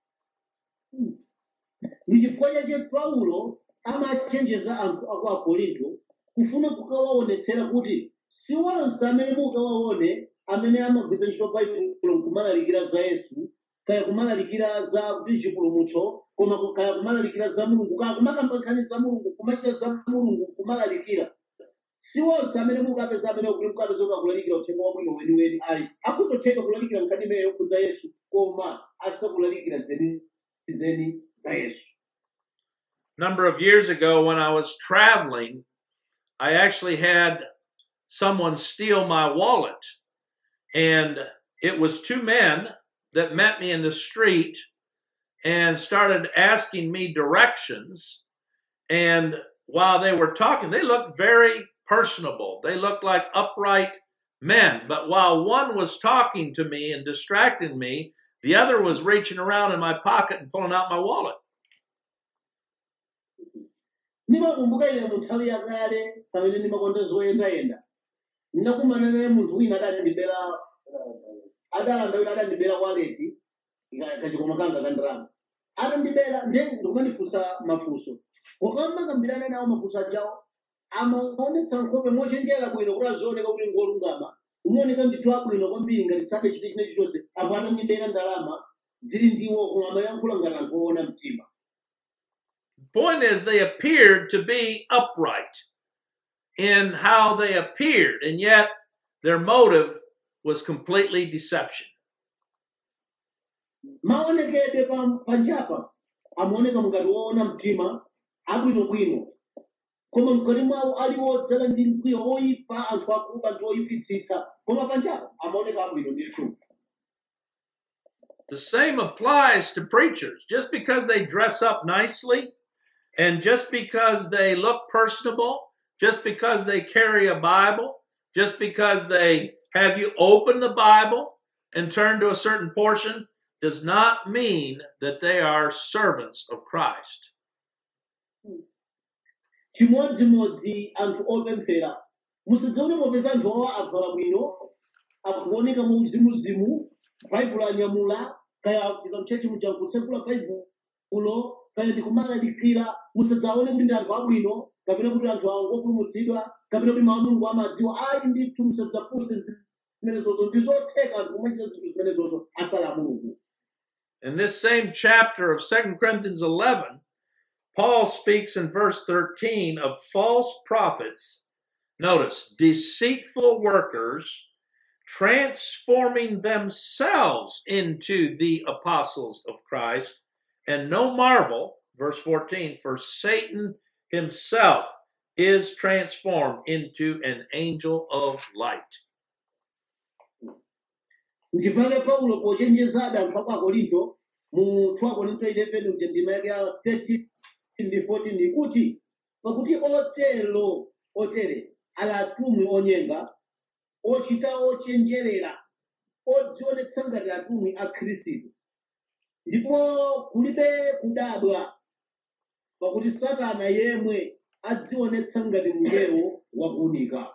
ndi chifukwa chache paulo amachenjeza anthu aku akorinto kufuna kukawaonetsera kuti si onse amene mukawaone amene amagwiritsa ntchito baibulo nkumalalikira za yesu kaya kumalalikira za kuti chipulumutso koma ku- kaya kumalalikira za mulungu kaya kumakamba nkhani za mulungu kumachita za mulungu kumalalikira si onse amene mukapeza amene kuti mukapeza kuti akulalikira uthenga wabwino weniweni ayi akuzotheka kulalikira nkhani imene yokhudza yesu koma asakulalikira zenizeni za yesu number of years ago when I was traveling, I actually had someone steal my wallet. And it was two men that met me in the street and started asking me directions. And while they were talking, they looked very personable. They looked like upright men. But while one was talking to me and distracting me, the other was reaching around in my pocket and pulling out my wallet. ndimakumbuka ine mu nthawi yakale pamene ndimakonda zoyendayenda ndinakumana naye munthu wina adandibera adalanda wina adandibera waleti ka- kachikoma kanga ka ndalama atandibera nde ndikumandifunsa mafunso ukamakambirana nawo mafunso ajawo amaonetsa nkhope mochenjera bwino kuti azioneka kuti ngolungama umaoneka ndithu abwino kwambiri ngati sadachite chine chilichonse apo atandibera ndalama zili ndiwo koma amayankhula ngati anthu oona mtima point is they appeared to be upright in how they appeared and yet their motive was completely deception maonekedwe pa- panjapa amaoneka ngati woona mtima abwinobwino koma mkati mwawo ali wodzala ndi mkwiyo oyipa anthu akuba ndi oyipitsitsa koma panjapa amaoneka abwino ndithu the same applies to preachers just because they dress up nicely and just because they look personable just because they carry a bible just because they have you open the bible and turn to a certain portion does not mean that they are servants of christ chimodzimodzi anthu opemphera musadzaone popeza anthu awa avala bwino akuoneka mu uzimuzimu baibulo anyamula kaya afika mchechi muja kutsekula baibulo kaya ndikumalalikira musadzaone kuti ndi anthu abwino kapena kuti anthu awo ngopulumutsidwa kapena kuti mawu a mulungu amadziwa ayi ndithu musadzafunse zimenezozo ndi zotheka anthu kumachita zinthu zimenezozo asala mulungu In this same chapter of 2 Corinthians 11, Paul speaks in verse 13 of false prophets. Notice, deceitful workers transforming themselves into the apostles of Christ. And no marvel, verse 14, for Satan himself is transformed into an angel of light. ndipake paulo pochenjeza anthu aku akorinto mu 2 korinto 11 uja ndima yake ya 13 ndi 14 ikuti pakuti otero otere ali atumwi onyenga ochita ochenjerera odzionetsa ngati atumwi a khristu ndipo kulibe kudabwa pakuti satana yemwe adzionetsa ngati mngelo wakuunika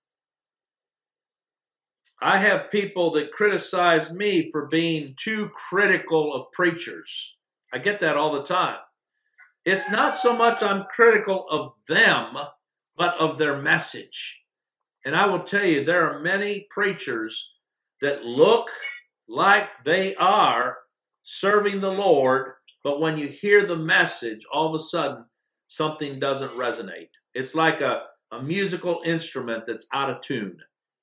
I have people that criticize me for being too critical of preachers. I get that all the time. It's not so much I'm critical of them, but of their message. And I will tell you, there are many preachers that look like they are serving the Lord, but when you hear the message, all of a sudden something doesn't resonate. It's like a, a musical instrument that's out of tune.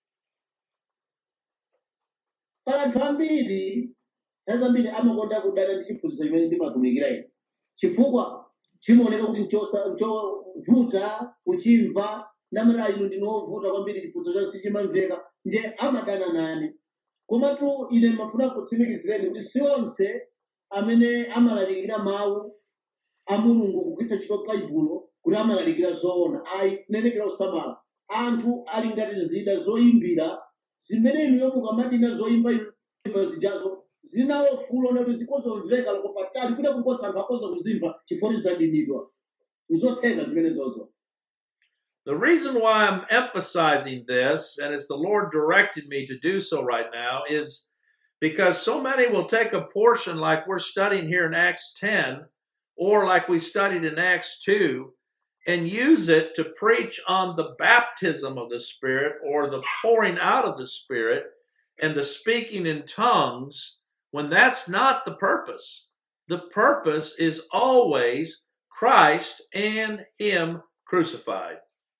pala anthu ambiri nthawi zambiri amakonda kudana ndi chiphunzitso chimene ndimatumikira ine chifukwa chimaoneka kuti nchosa- nchovuta kuchimva namera ino ndinovuta kwambiri chiphunzitso chanu sichimamveka nje amadana nane komatu ine mafuna kutsimikizireni kuti si onse amene amalalikira mawu a mulungu kugwiritsa ntchito baibulo kuti amalalikira zoona ayi kunenekera kusamala anthu ali ngati zida zoyimbira zimene inuyo mukamadina zoyimba imba zijazo zinawo fulo nati zikozomveka loko patali kuda kukosa anthu akoza kuzimva chifukwa zidinidwa nizotheka zimenezozo The reason why I'm emphasizing this, and it's the Lord directed me to do so right now, is because so many will take a portion like we're studying here in Acts 10 or like we studied in Acts 2 and use it to preach on the baptism of the Spirit or the pouring out of the Spirit and the speaking in tongues when that's not the purpose. The purpose is always Christ and Him crucified.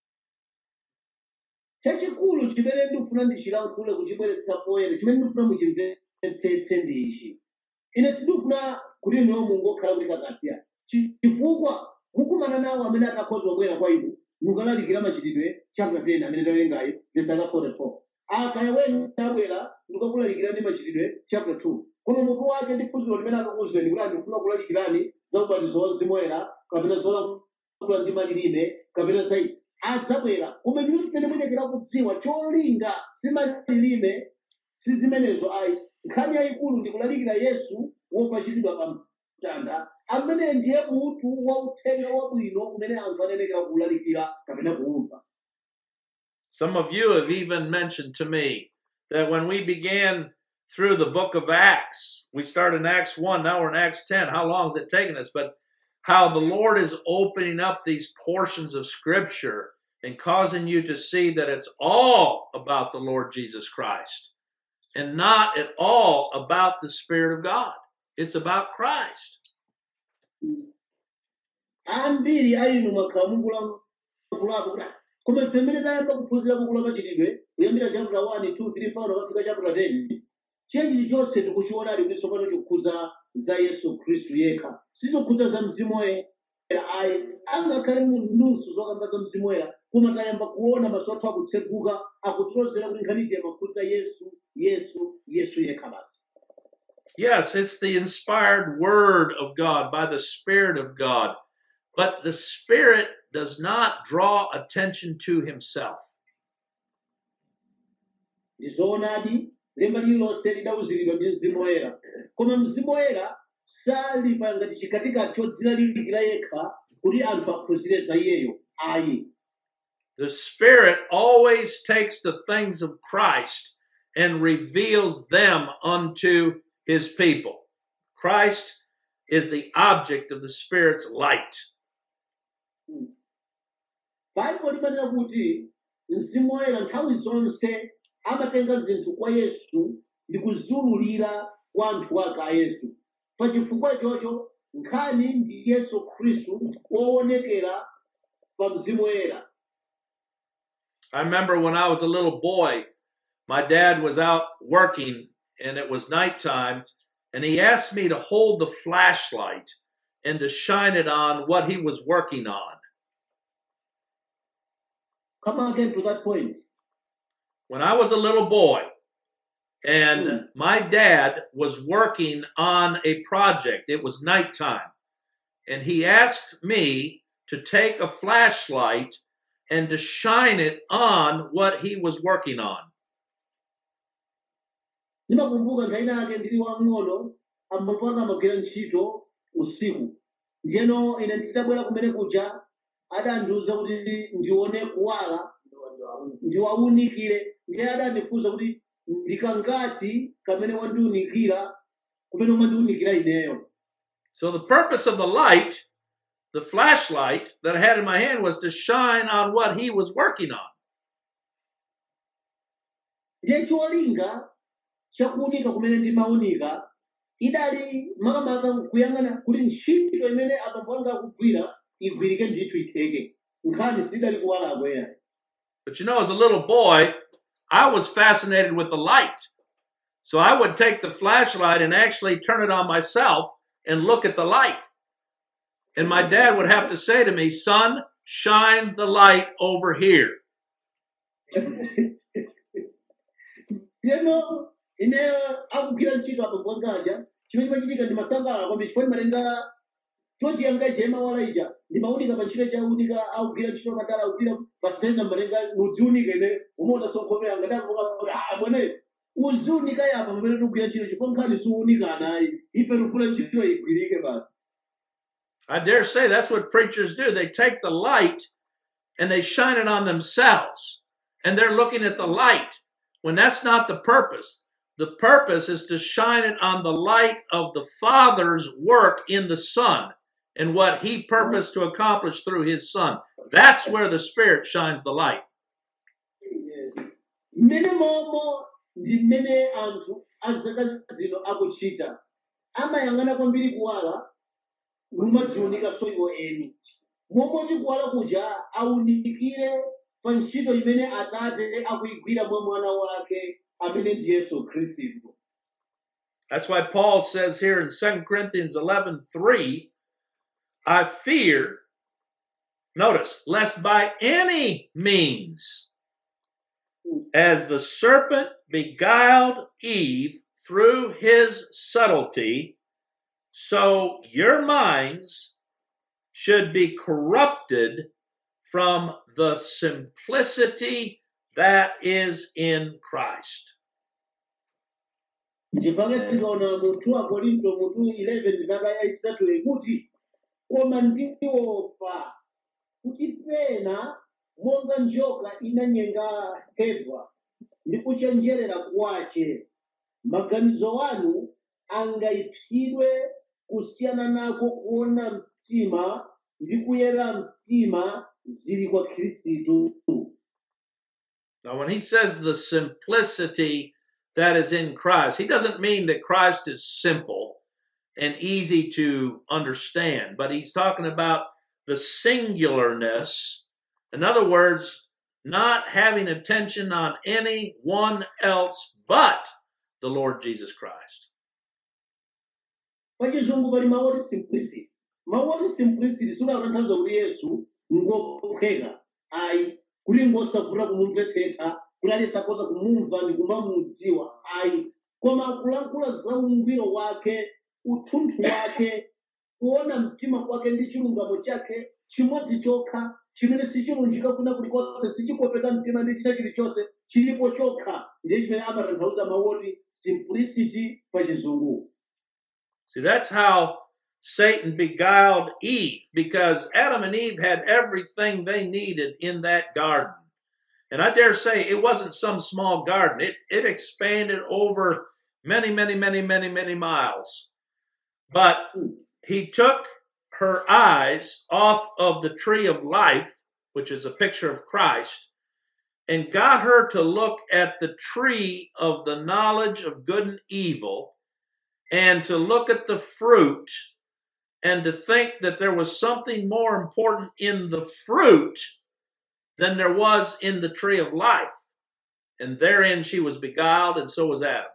chachikulu chimene ndikufuna ndichilankhule kuchibweretsa poyera chimene ndikufuna muchimvetsetse ndi ichi ine sindikufuna kuti inuyo mungokhala kuti kakasiya chifukwa mukumana nawo amene atakhoza kubwera kwa inu mukalalikira machitidwe chapter 10 amene tawerengayo verse 44 akaya wenu abwera ndikakulalikirani machitidwe chapter 2 koma mutu wake ndi phunziro limene akakuwuzeni kuti andikufuna kulalikirani za ubatizo wa mzimu woyera kapena zolankhula ndi malilime kapena zaidi adzabwera koma inu zimene muyenera kudziwa cholinga si malilime si zimenezo ayi nkhani yayikulu ndikulalikira yesu wopachikidwa pa mtanda amene ndiye mutu wa uthenga wabwino umene anthu anenekera kuwulalikira kapena kuwumva Some of you have even mentioned to me that when we began through the book of Acts, we started in Acts 1, now we're in Acts 10. How long has it taken us? But how the Lord is opening up these portions of Scripture and causing you to see that it's all about the Lord Jesus Christ and not at all about the Spirit of God. It's about Christ. ambiri a inu mwakhala mukulankhulapo kuti "Ah, koma ife mmene tayamba kuphunzira buku la machitidwe kuyambira chapter 1 2 3 4 kafika chapter 10 chenji chonse tikuchiona ali kuti tsopano chikukhuza za yesu khristu yekha sichikukhuza za mzimu woyera ayi angakhale nusu zokamba za mzimu woyera koma tayamba kuona maso athu akutseguka akutilozera kuti nkhaniyi imakhudza yesu yesu yesu yekha basi Yes, it's the inspired Word of God by the Spirit of God, but the Spirit does not draw attention to Himself. ndizoonadi lemba lililonse lidawuziridwa ndi mzimu woyera koma mzimu woyera sali pa ngati chikatika chodzilalikira yekha kuti anthu aphunzire za iyeyo ayi The Spirit always takes the things of Christ and reveals them unto His people. Christ is the object of the Spirit's light. baibulo limanena kuti mzimu woyera nthawi zonse amatenga zinthu kwa yesu ndi kuziululira kwa anthu ake a yesu pa chifukwa chocho nkhani ndi yesu khristu woonekera pa mzimu woyera I remember when I was a little boy, my dad was out working and it was nighttime, and he asked me to hold the flashlight and to shine it on what he was working on. come again to that point When I was a little boy, and my dad was working on a project, it was nighttime, and he asked me to take a flashlight and to shine it on what he was working on. ndimakumbuka nthawi yake ndili wang'ono ambapo amagwira ntchito usiku ndiyeno ine nditabwera kumene kuja adandiwuza kuti ndione kuwala ndiwaunikire ndiye adandifunsa kuti ndikangati kamene wandiunikira kumene umandiunikira ineyo So the purpose of the light, the flashlight that I had in my hand, was to shine on what he was working on. ndiye cholinga chakuunika kumene ndimaunika idali makamaka kuyang'ana kuti ntchito imene abambo anga akugwira igwirike ndithu itheke nkhani sidali kuwala akwera But you know, as a little boy, I was fascinated with the light. So I would take the flashlight and actually turn it on myself and look at the light. And my dad would have to say to me, son, shine the light over here. Yeno, ine akugwira ntchito abambo angaja chimene chimachitika ndi masangalala kwambiri chifukwa ndimatenga chochiyanga jema walaija ndimaunika pa ntchito chaunika augwira ntchito katala augwira pasitenda malenga nudziunika ine umaona sonkhopeya ngadavuka mwene uziunika yapa pamene tikugwira ntchito chifo nkhani siunika anayi ife tikufuna ntchito igwirike basi I dare say that's what preachers do. They take the light and they shine it on themselves. And they're looking at the light when that's not the purpose. The purpose is to shine it on the light of the Father's work in the Son and what He purposed to accomplish through His Son. That's where the Spirit shines the light. mmene momwe ndi mmene anthu azaka zino akuchita amayang'ana kwambiri kuwala lumadziunika so iwo eni momwe kuwala kuja aunikire pa ntchito imene atate akuyigwira mwa mwana wake amene ndi yesu khristu That's why Paul says here in 2 Corinthians 11 3, I fear, notice, lest by any means, as the serpent beguiled Eve through his subtlety, so your minds should be corrupted from the simplicity that is in Christ. ndipake tikaona munthu wa korinto munthu 11 ndipaka yachitatu ikuti koma ndiopa kuti pena monga njoka inanyenga Eva ndi kuchenjerera kwace maganizo anu angaipsidwe kusiyana nako kuona mtima ndi kuyera mtima zili kwa khristu Now, when he says the simplicity that is in Christ, he doesn't mean that Christ is simple and easy to understand, but he's talking about the singularness. In other words, not having attention on anyone else but the Lord Jesus Christ. pachizungu pali mawu oti simplicity mawu oti simplicity sikutanthauza kuti yesu ngophweka ayi kuti ngosavuta kumumvetsetsa kuti alisakoza kumumva ndi kumamudziwa ayi koma akulankhula za ungwiro wake uthunthu wake kuona mtima kwake ndi chilungamo chake chimodzi chokha chimene sichilunjika kuna kulikonse sichikopeka mtima ndi china chilichonse chilipo chokha ndiye chimene amatanthauza mawu oti simplicity pa chizungu See, that's how Satan beguiled Eve because Adam and Eve had everything they needed in that garden. And I dare say it wasn't some small garden. It it expanded over many, many, many, many, many miles. But he took her eyes off of the tree of life, which is a picture of Christ, and got her to look at the tree of the knowledge of good and evil and to look at the fruit and to think that there was something more important in the fruit than there was in the tree of life. And therein she was beguiled, and so was Adam.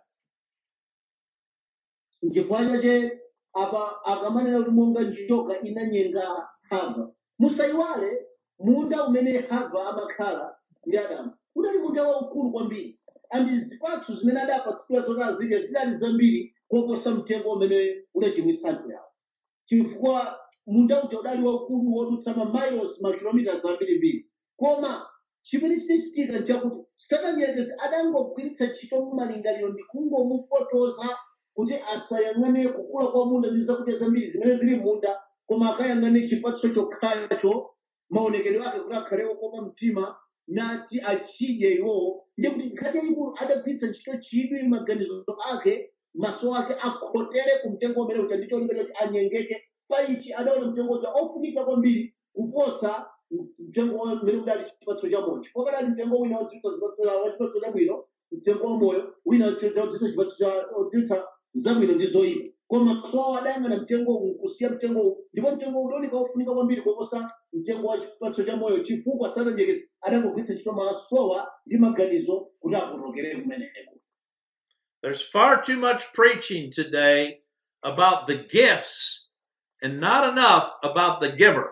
nchifukwa chache apa akamanena kuti monga njoka inanyenga hava musayiwale munda umene hava amakhala ndi adamu unali munda waukulu kwambiri andi zipatso zimene adapatsidwa zoti azidya zinali zambiri koposa mtengo umene unachimwitsa anthu yawo chifukwa munda uja udali waukulu wodutsa mamiles makilomita zambirimbiri koma chimene chinachitika nchakuti satani yerekezi adangogwiritsa ntchito malingaliro ndi kungomufotoza kuti asayang'ane kukula kwa munda ndi zakudya zambiri zimene zili munda koma akayang'ane chipatso chokhacho maonekedwe ake kuti akhale okoma mtima nati achidye iwowo ndiye kuti nkhani yayikulu adagwiritsa ntchito chidwi maganizo ake maso ake akhotere ku mtengo umene uja ndicho linga choti anyengeke paichi adaona mtengo uja ofunika kwambiri kuposa mtengo umene udali chipatso cha moyo chifukwa kadali mtengo wina wodzitsa chipatso chabwino mtengo wa moyo wina wodzitsa chipatso cha wodzitsa zabwino ndi zoyipa koma so adayang'ana mtengo uwu nkusiya mtengo uwu ndipo mtengo udoneka wofunika kwambiri kuposa mtengo wa chipatso cha moyo chifukwa satanyekezi adangogwiritsa ntchito masowa ndi maganizo kuti akutokere kumeneko There's far too much preaching today about the gifts and not enough about the giver.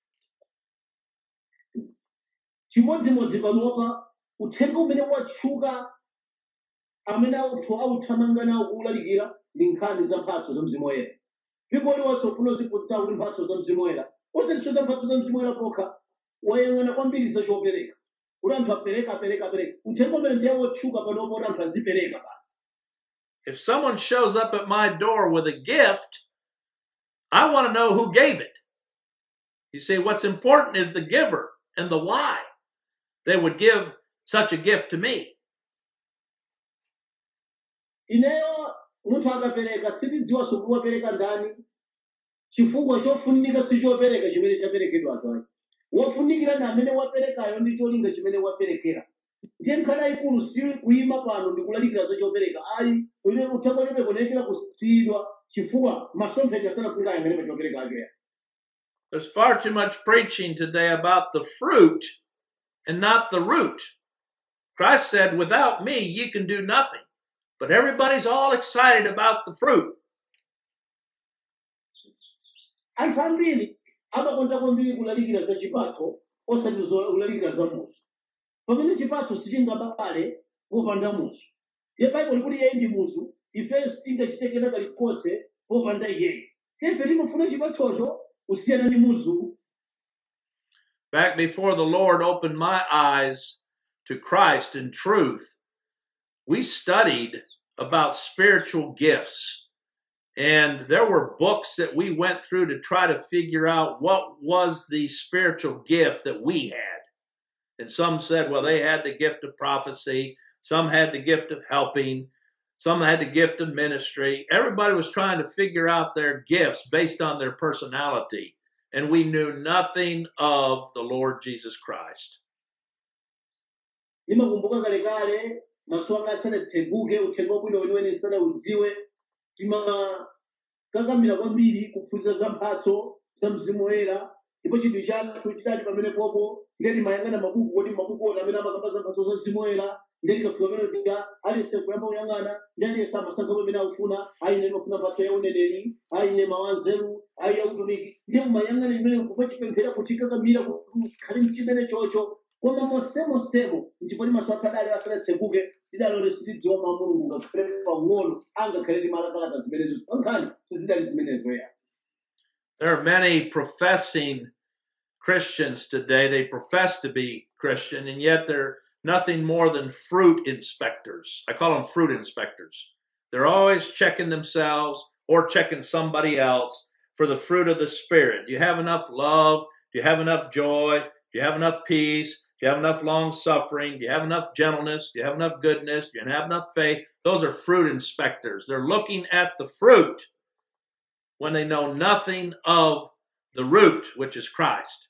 chimodzimodzi panopa uthenga umene watchuka amene anthu authamanga nawo kuwulalikira ndi nkhani za mphatso za mzimu woyera mpingo uliwonse ufuna uziphunzitsa kuti mphatso za mzimu woyera usatchuza mphatso za mzimu woyera pokha wayang'ana kwambiri za chopereka kuti anthu apereka apereka apereka uthenga umene ndiye wotchuka panopo kuti anthu azipereka basi If someone shows up at my door with a gift, I want to know who gave it. You see, what's important is the giver and the why they would give such a gift to me. ineyo munthu akapereka sindidziwanso kuti wapereka ndani chifukwa chofunika si chopereka chimene chaperekedwacho ayi wofunikira ndi amene waperekayo ndi cholinga chimene waperekera ndiye nkhani yayikulu si kuyima pano ndi kulalikira za chopereka ayi ine uthenga chopereka unayikira kusiyidwa chifukwa masomphenya asanafika ayang'ane pa chopereka akeya There's far too much preaching today about the fruit and not the root. Christ said, Without me, you can do nothing. But everybody's all excited about the fruit. anthu ambiri amakonda kwambiri kulalikira za chipatso osati zo- kulalikira za muzu pamene chipatso sichingabale popanda muzu ye baibulo likuti iye ndi muzu ife sitingachiteke kalikonse popanda iyeyo ife timafuna chipatsocho kusiyana ndi muzu Back before the Lord opened my eyes to Christ and truth, we studied about spiritual gifts. And there were books that we went through to try to figure out what was the spiritual gift that we had. And some said, well, they had the gift of prophecy, some had the gift of helping, some had the gift of ministry. Everybody was trying to figure out their gifts based on their personality. And we knew nothing of the Lord Jesus Christ. limakumbuka kalekale maso anga asanatseguke uthenga wabwino weniweni ndisanaudziwe timakakamira kwambiri kuphunzira za mphatso za mzimu woyera ndipo chinthu chathu chidali pamene popo ndeti mayang'ana mabuku kodi mabuku oti amene amakamba za mphatso za mzimu woyera ndeti kafika pamene tika aliyense kuyamba kuyang'ana ndi aliyense amasankha pamene akufuna ayi ine mafuna mphatso ya uneneri ayi ine mawu anzeru ayi ya utumiki ndiye mumayang'ana imene kumachipemphera kuti kakamira kuti khali mchimene chocho koma mosemosemo ndipo limaso akadali asanatseguke lidalo lisilidziwa mwa mulungu ngakhale pang'ono angakhale limalakalaka zimenezo pankhani sizidali zimenezo ya There are many professing Christians today. They profess to be Christian, and yet they're nothing more than fruit inspectors. I call them fruit inspectors. They're always checking themselves or checking somebody else for the fruit of the Spirit. Do you have enough love? Do you have enough joy? Do you have enough peace? Do you have enough long suffering? Do you have enough gentleness? Do you have enough goodness? Do you have enough faith? Those are fruit inspectors. They're looking at the fruit when they know nothing of the root, which is Christ.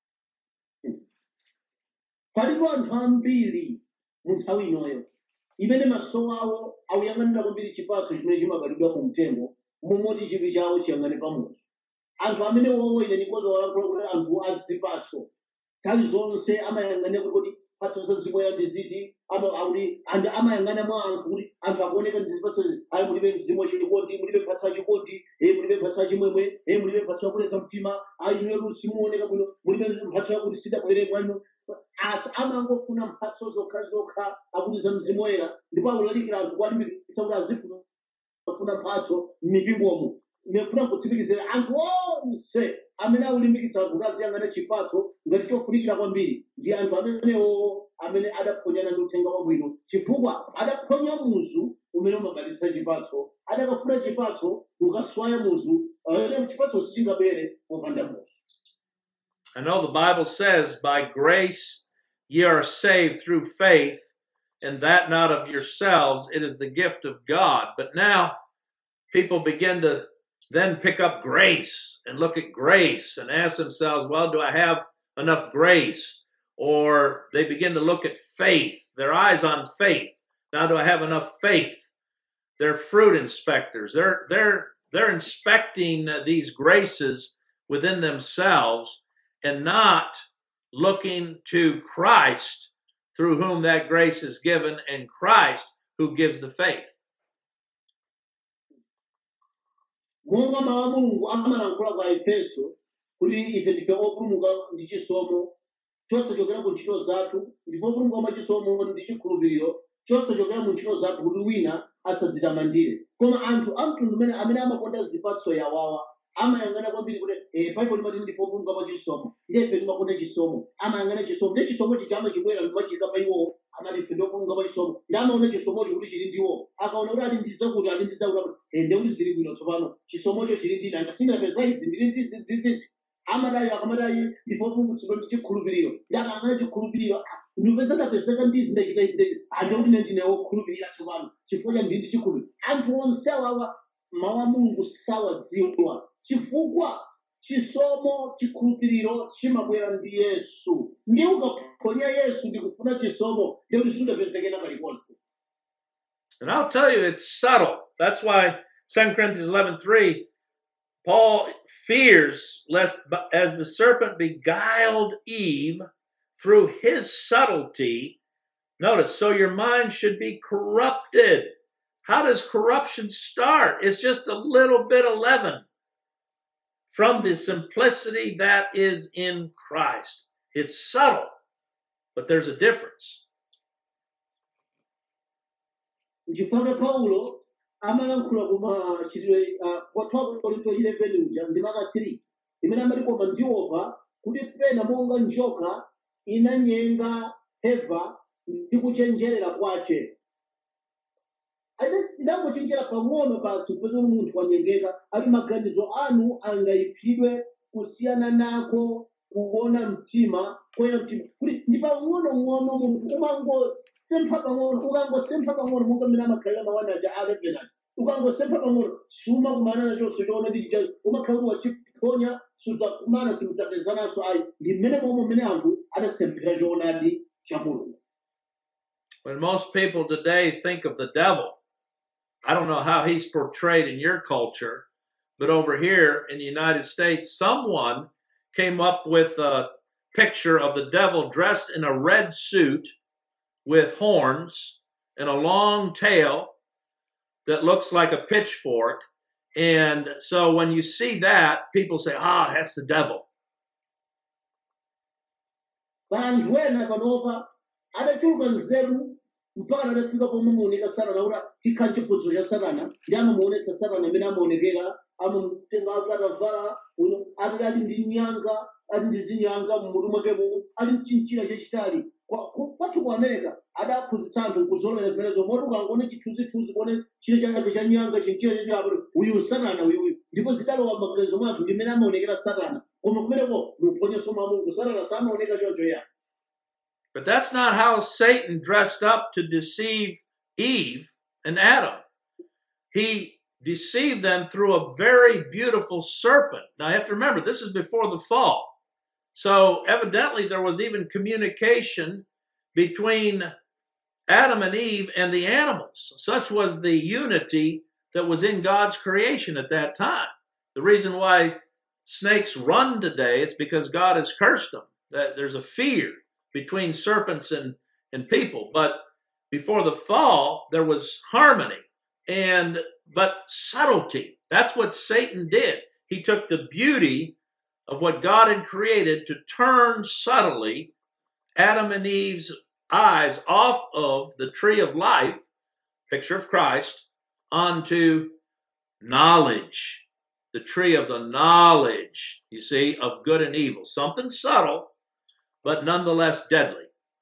palipo anthu ambiri mu nthawi inoyo imene maso awo akuyang'anira kwambiri chipatso chimene chimabatidwa mu mtengo momoti chipi chawo chiyang'ane pamuzi anthu amene wowo ine ndikoza walankhula kuti anthu azipatso nthawi zonse amayang'ane kuti patso za mzimu woyera ndi ziti ama- akuti anthu amayang'ana mwa anthu kuti anthu akuoneka ndi zipatso izi. ayi mulibe mzimu wachikondi mulibe mphatso yachikondi eh mulibe mphatso yachimwemwe eh mulibe mphatso yakuleza mtima ayi inuyo simuoneka bwino mulibe mphatso yakuti sidabwere kwanu asi amangofuna mphatso zokha zokha akuti za mzimu woyera ndipo akulalikira anthu kwalimbikitsa kuti azifuna kufuna mphatso m'mipingomo ndifuna kutsimikizira anthu onse amene akulimbikitsa anthu kuti aziyang'ana chipatso ngati chofunikira kwambiri ndi anthu amenewo amene adaphonyana ndi uthenga wabwino chifukwa adaphonya muzu umene umabalitsa chipatso adakafuna chipatso ukaswaya muzu amene chipatso sichingabere popanda muzu I know the Bible says, by grace ye are saved through faith, and that not of yourselves, it is the gift of God. But now people begin to then pick up grace and look at grace and ask themselves, well, do I have enough grace? Or they begin to look at faith, their eyes on faith. Now, do I have enough faith? They're fruit inspectors. They're they're they're inspecting uh, these graces within themselves and not looking to Christ through whom that grace is given and Christ who gives the faith. monga mawu a mulungu amalankhula kwa efeso kuti ife ndife opulumuka ndi chisomo chosachokera ku ntchito zathu ndipo opulumuka mwa chisomo ndi chikhulupiriro chosachokera mu ntchito zathu kuti wina asadzitamandire koma anthu a mtundu umene amene amakonda zipatso yawawa amayang'ana kwambiri kuti eh, baibulo limati ndipopunga pa chisomo ndiye timakonda chisomo amayang'ana chisomo ndi chisomo chichi amachibwera ndimachika pa iwowo amati ife ndopunga pa chisomo ndi amaona chisomocho kuti chili ndiwo akaona kuti ali ndi zakuti ali ndi zakuti eh, ndi kuti zili bwino tsopano chisomocho chili ndine angasingapeza izi ndili ndizi ndizizi amadayo akamadayi ndipopungutsidwa ndi chikhulupiriro ndi akang'ana chikhulupiriro ndipeza ndapezeka ndizi ndachita izi ndachita ande kuti ne ndine wokhulupirira tsopano chifukwa cha ndindi chikhulupiriro anthu onse awawa mawu a mulungu sawadziwa chifukwa chisomo chikhulupiriro chimabwera ndi yesu ndiye ukaphonya yesu ndikufuna chisomo ndiye kuti sudapezekena paliponse And I'll tell you, it's subtle. That's why 2 Corinthians 11:3, Paul fears lest b- as the serpent beguiled Eve through his subtlety, notice, so your mind should be corrupted. How does corruption start? It's just a little bit of leaven from the simplicity that is in Christ. It's subtle, but there's a difference. nchifukwa paulo amalankhula kuma chitidwe kwathu korinto 11 uja ndi maka 3 imene amati koma ndiopa kuti pena monga njoka inanyenga heva ndi kuchenjerera kwace ade ndangochenjera pang'ono basi kupeza kuti munthu wanyengeka ali maganizo anu angayiphidwe kusiyana nako kuona mtima kwera mtima kuti ndi pang'onong'ono munthu umangosempha pang'ono ukangosempha pang'ono monga mmene amakhalira mawanaja alevenani ukangosempha pang'ono sumakumana nachonso choona ndi chichacho umakhala kuti wachiphonya sudzakumana simudzapezananso ayi ndi mmene momwe mmene anthu adasemphera choonadi cha mulungu When most people today think of the devil, I don't know how he's portrayed in your culture, but over here in the United States, someone came up with a picture of the devil dressed in a red suit with horns and a long tail that looks like a pitchfork. And so when you see that, people say, ah, that's the devil. anthu ena panopa adachuluka nzeru mpaka adafika pomwe muoneka satana kuti tikhala chiphunziro cha satana ndi amamuonetsa satana amene amaonekera amamutenga kuti atavala uno ati ali ndi nyanga ali ndi zinyanga mmutu mwakemo ali mchinchira chachitali Kwa- ku- kwathu ku america adaphunzitsa anthu kuzolowera zimenezo moti ukangoona chithunzithunzi kuone chile chake cha nyanga chinchira chachitali uyu satana uyuyu ndipo zidalowa m'maganizo mwathu ndi mmene amaonekera satana koma kumeneko muphonyeso mwa mulungu satana samaoneka choncho ya But that's not how Satan dressed up to deceive Eve and Adam. He deceived them through a very beautiful serpent. Now, you have to remember, this is before the fall. So, evidently, there was even communication between Adam and Eve and the animals. Such was the unity that was in God's creation at that time. The reason why snakes run today is because God has cursed them. That there's a fear between serpents and, and people. But before the fall, there was harmony and but subtlety. That's what Satan did. He took the beauty of what God had created to turn subtly Adam and Eve's eyes off of the tree of life, picture of Christ, onto knowledge, the tree of the knowledge, you see, of good and evil. Something subtle, but nonetheless deadly.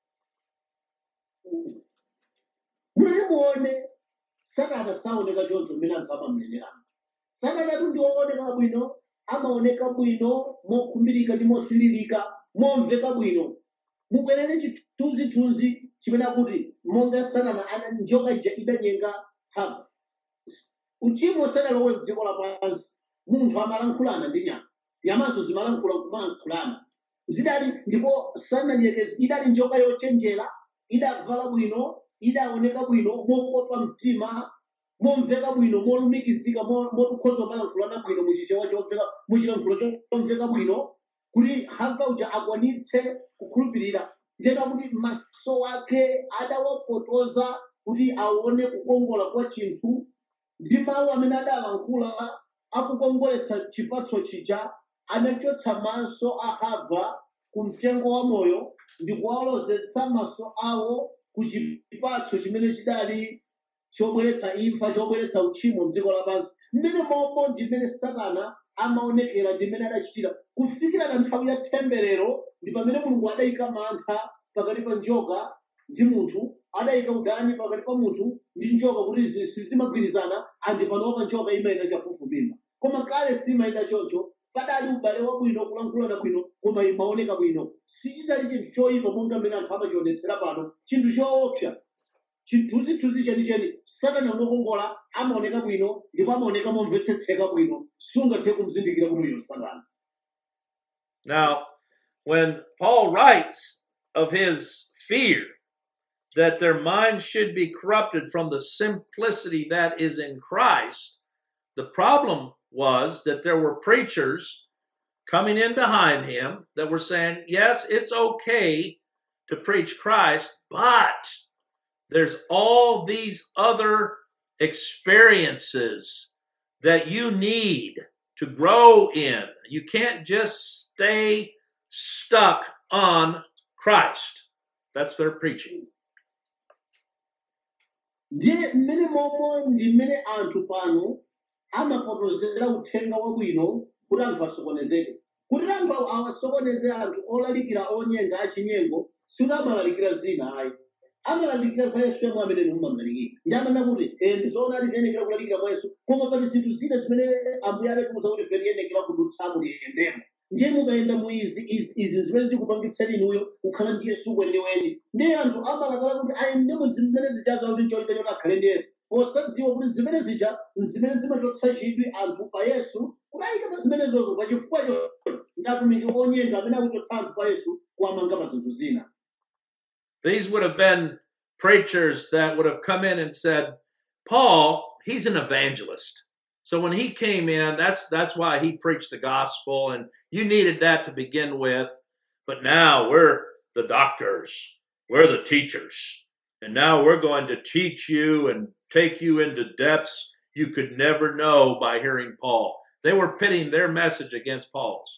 mulimuone satana saoneka choncho mmene anthu amamnenera satanatu ndi wooneka bwino amaoneka bwino mokhumbirika ndi mosililika momveka bwino mubwerere chithunzithunzi chimene akuti monga satana ana njoka ija idanyenga hava uchimo usanalowe mdziko lapansi munthu amalankhulana ndi nyama nyamanso zimalankhula kumalankhulana zidali ndipo sananyekezi idali njoka yochenjera idavala bwino idaoneka bwino mokopa mtima momveka bwino molumikizika mo- motukhoza kumalankhulana bwino muchichewa chomveka muchilankhulo chomveka bwino kuti hava uja akwanitse kukhulupirira ndena kuti maso ake adawapotoza kuti aone kukongola kwa chinthu ndi mawu amene adalankhula akukongoletsa chipatso chija anachotsa maso a hava ku mtengo wa moyo ndi kuwalozetsa maso awo ku chipatso chimene chidali chobweretsa imfa chobweretsa uchimo mdziko lapansi mmene momwe ndi mmene satana amaonekera ndi mmene adachitira kufikira na nthawi ya temberero ndi pamene mulungu adayika mantha pakati pa njoka ndi munthu adayika udani pakati pa munthu ndi njoka kuti zi- sizimagwirizana andi panopa njoka imayenda chafufumimba koma kale simayenda choncho padali ubale wabwino kulankhulana bwino koma imaoneka bwino sichidali chinthu choyipa monga mmene anthu amachionetsera pano chinthu choopsa chithunzithunzi chenicheni satana ngokongola amaoneka bwino ndipo amaoneka momvetsetseka bwino sungathe kumzindikira kuti uyo satana Now, when Paul writes of his fear that their minds should be corrupted from the simplicity that is in Christ, the problem was that there were preachers coming in behind him that were saying, yes, it's okay to preach Christ, but there's all these other experiences that you need to grow in. You can't just stay stuck on Christ. That's their preaching. ndiye mmene momwe ndi mmene anthu pano amapotozera uthenga wabwino kuti anthu asokonezeke kuti anthu awa- awasokoneze anthu olalikira onyenga achinyengo sikuti amalalikira zina ayi amalalikira za yesu yemwe amene mumamlalikira ndi amanena kuti eh, ndizoona ali tiyenekera kulalikira mwa yesu koma pali zinthu zina zimene ambuye adatiuza kuti fe tiyenekera kudutsamo tiyendemo ndiye mukayenda mu izi izi izi zimene zikupangitseni inuyo kukhala ndi yesu weniweni ndiye anthu amalakala kuti ayende mu zimene zichazo kuti cholinga choti akhale ndi yesu posadziwa kuti zimene zija zimene zimachotsa chidwi anthu pa yesu kudayika pa zimenezozo pa chifukwa cho ndi atumiki onyenga amene akuchotsa anthu pa yesu kuwamanga pa zinthu zina These would have been preachers that would have come in and said, Paul, he's an evangelist. So when he came in, that's that's why he preached the gospel, and you needed that to begin with. But now we're the doctors, we're the teachers, and now we're going to teach you and take you into depths you could never know by hearing Paul. They were pitting their message against Paul's.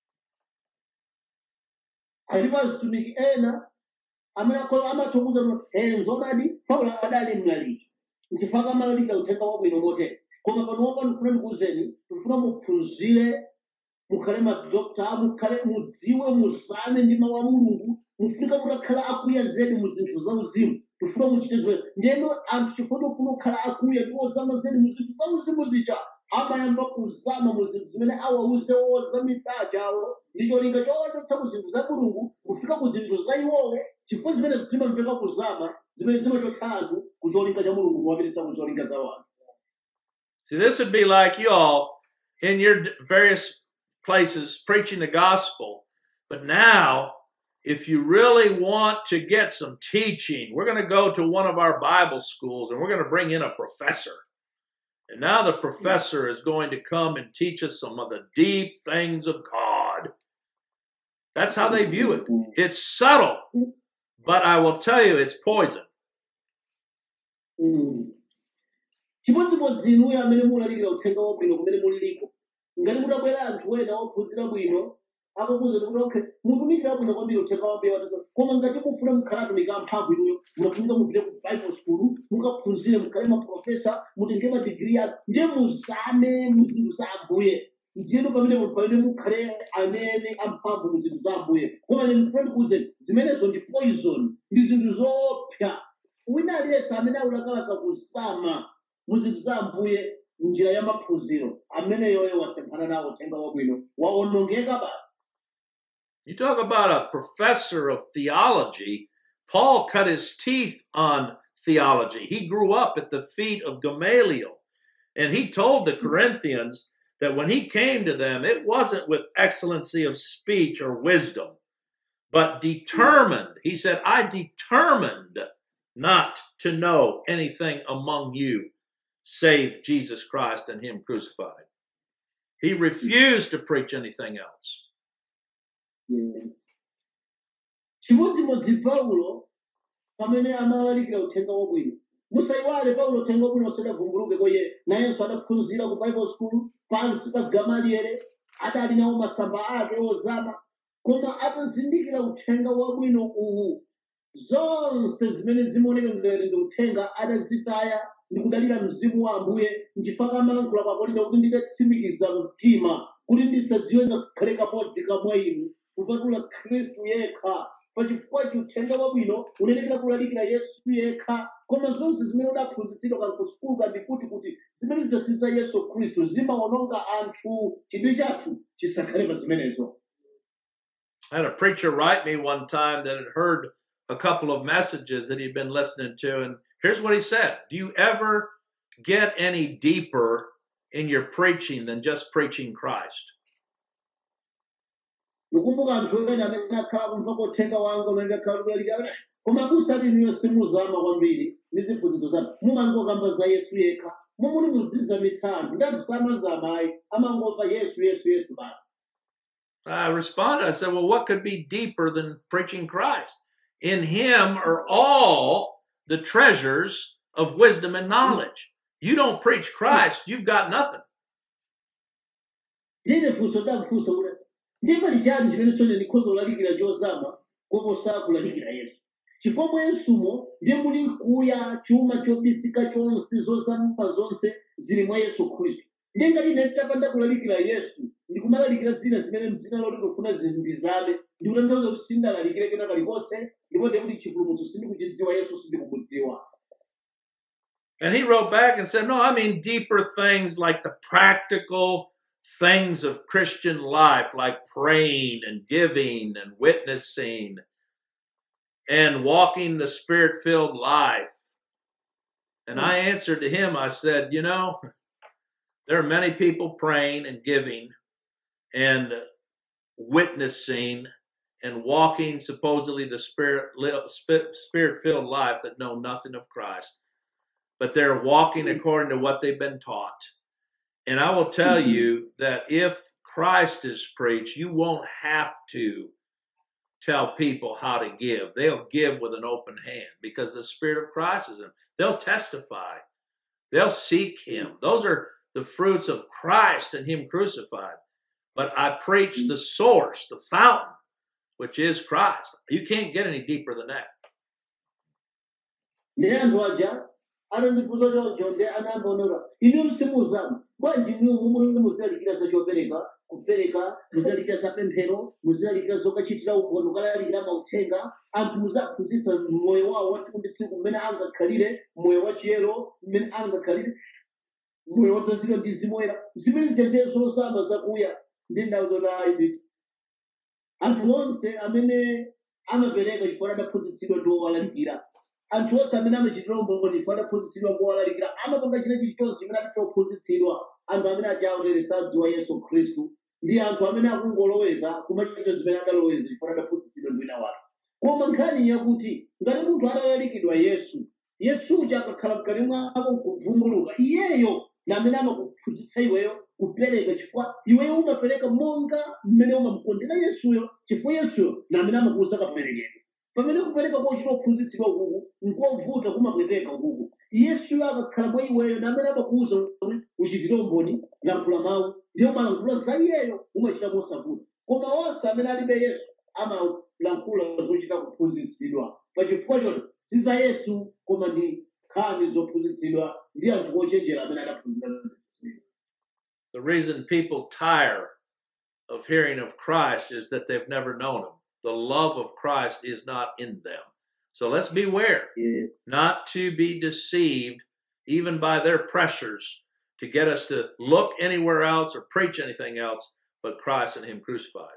alipo azitumiki ena amene akhola amathokoza kuti nzonadi paulo adali mlaliki nchifukwa amalalika uthenga wabwino motere koma pano pano ndifuna ndikuwuzeni ndifuna muphunzire mukhale madokta mukhale mudziwe muzame ndi mawu a mulungu mufunika mutakhala akuya zedi mu zinthu zauzimu tifuna muchite zimene ndiyeno anthu chifukwa chofuna kukhala akuya ndi ozama zedi mu zinthu zauzimu zija amayamba kuzama mu zinthu zimene awauze ozamitsa ajawo ndi cholinga chowachotsa ku zinthu za mulungu kufika ku zinthu za iwowo chifukwa zimene zimamveka kuzama zimene zimachotsa anthu ku cholinga cha mulungu kuwapititsa ku cholinga za wanthu See, this would be like you all in your d- various places preaching the gospel. But now, if you really want to get some teaching, we're going to go to one of our Bible schools and we're going to bring in a professor. And now the professor is going to come and teach us some of the deep things of God. That's how they view it. It's subtle, but I will tell you, it's poison. Mm. chimodzimodzi inuyo amene mulalikira uthenga wabwino kumene muliliko ngati mutabwera anthu ena ophunzira bwino akukuza kuti okay mutumikira bwino kwambiri uthenga wabwino watatu koma ngati mufuna mukhala atumiki amphamvu inuyo munafunika mupite ku bible school mukaphunzire mukhale maprofesa mutenge madigiri yanu ndiye muzame mu zinthu za ambuye ndiyeno pamene pamene mukhale amene amphamvu mu zinthu za ambuye koma ine ndifuna ndikuwuzeni zimenezo ndi poison ndi zinthu zoopsa wina aliyense amene akulakalaka kusama mu zinthu za ambuye njira ya maphunziro ameneyoyo wasemphana nawo uthenga wabwino waonongeka basi You talk about a professor of theology. Paul cut his teeth on theology. He grew up at the feet of Gamaliel. And he told the Corinthians that when he came to them, it wasn't with excellency of speech or wisdom, but determined. He said, I determined not to know anything among you save Jesus Christ and Him crucified. He refused to preach anything else. Yes. chimodzimodzi paulo pamene amalalikira uthenga wabwino musayiwale paulo uthenga wabwino usadavumbuluke koye nayenso adaphunzira ku bible school pansi pa gamaliere adali nawo masamba ake ozama koma atazindikira uthenga wabwino uwu zonse zimene zimaoneka ngati ndi uthenga adazitaya ndi kudalira mzimu wa ambuye nchifukwa amalankhula kwa akorinto kuti ndidatsimikiza mtima kuti ndisadziwe ngakhale kamodzi kamwa inu kupatula khristu yekha pachifukwa uthenga wabwino unenekera kulalikira yesu yekha koma zonse zimene udaphunzitsidwa kan kusukulu kandi kuti kuti zimene zidzasiza yesu khristu zimawononga anthu chidwi chathu chisakhale pa zimenezo I had a preacher write me one time that had heard a couple of messages that he'd been listening to, and here's what he said Do you ever get any deeper in your preaching than just preaching Christ? ndikumbuka anthu ena amene akhala kumva kothenga wanga umene akhala kulalikira koma kusati niyo simuzama kwambiri ndi ziphunzitso zanu mumangokamba za yesu yekha momuli muzizamitsa anthu ndi anthu samazama ayi amangomva yesu yesu yesu basi I responded, I said, Well, what could be deeper than preaching Christ? In him are all the treasures of wisdom and knowledge. You don't preach Christ, you've got nothing. ndine funso ndamfunsa kuti ndipali chani chimene sone ndikhoza kulalikira chozama koposa kulalikira yesu chifukwa mwa yesumo ndiye muli nkuya chuma chobisika chonse zozama zonse zili mwa yesu khristu ndiye ngati ine nditapanda kulalikira yesu ndikumalalikira zina zimene mdzina loti ndikufuna zindizame ndikutanthauza kuti sindalalikire kena kalikonse ndipo ndiye kuti chipulumutso sindikuchidziwa yesu sindikumudziwa And he wrote back and said, No, I mean deeper things like the practical things of Christian life, like praying and giving and witnessing and walking the spirit filled life. And I answered to him, I said, You know, there are many people praying and giving and witnessing and walking supposedly the spirit spirit filled life that know nothing of Christ but they're walking according to what they've been taught and I will tell you that if Christ is preached you won't have to tell people how to give they'll give with an open hand because the spirit of Christ is in them they'll testify they'll seek him those are the fruits of Christ and him crucified but I preach the source, the fountain, which is Christ. You can't get any deeper than that. ndi anthu aja anandifunsa choncho ndi anambonola inu simuzama bwanji mumuli muzilalikira za chopereka kupereka muzilalikira za pemphero muzilalikira zokachitira umboni ukalalikira mauthenga anthu muzaphunzitsa moyo wawo wa tsiku ndi tsiku mmene angakhalire moyo wa chiyero mmene angakhalire moyo wodzazidwa ndi zimoyera zimene zitendere zozama zakuya ndi ndawo zotayi nditi anthu onse amene amapereka chifukwa adaphunzitsidwa ndi owalalikira anthu onse amene amachitira umboni chifukwa adaphunzitsidwa ndi owalalikira amapanga china chilichonse chimene adaphunzitsidwa anthu amene achaotere sadziwa yesu khristu ndi anthu amene akungoloweza kumachita zimene adaloweza chifukwa adaphunzitsidwa ndi wina wake koma nkhani yakuti ngati munthu atalalikidwa yesu yesuja akakhala mkati mwako kuvumbuluka iyeyo na amene amakuphunzitsa iweyo kupereka chifukwa iweyo umapereka monga mmene umamukondera yesuyo chifukwa yesuyo na amene amakuuza kaperekedwe pamene kupereka kochita kuphunzitsidwa kuku nkovuta kumapweteka kuku yesuyo akakhala mwa iweyo na amene amakuuza kuti uchitire umboni lankhula mawu ndiyo malankhula za iyeyo umachita mosavuta koma onse amene alibe yesu amalankhula zochita kuphunzitsidwa pachifukwa choto si za yesu koma ndi nkhani zophunzitsidwa ndi anthu ochenjera amene adaphunzira zinthu The reason people tire of hearing of Christ is that they've never known him. The love of Christ is not in them. So let's beware Yes. not to be deceived even by their pressures to get us to look anywhere else or preach anything else but Christ and him crucified.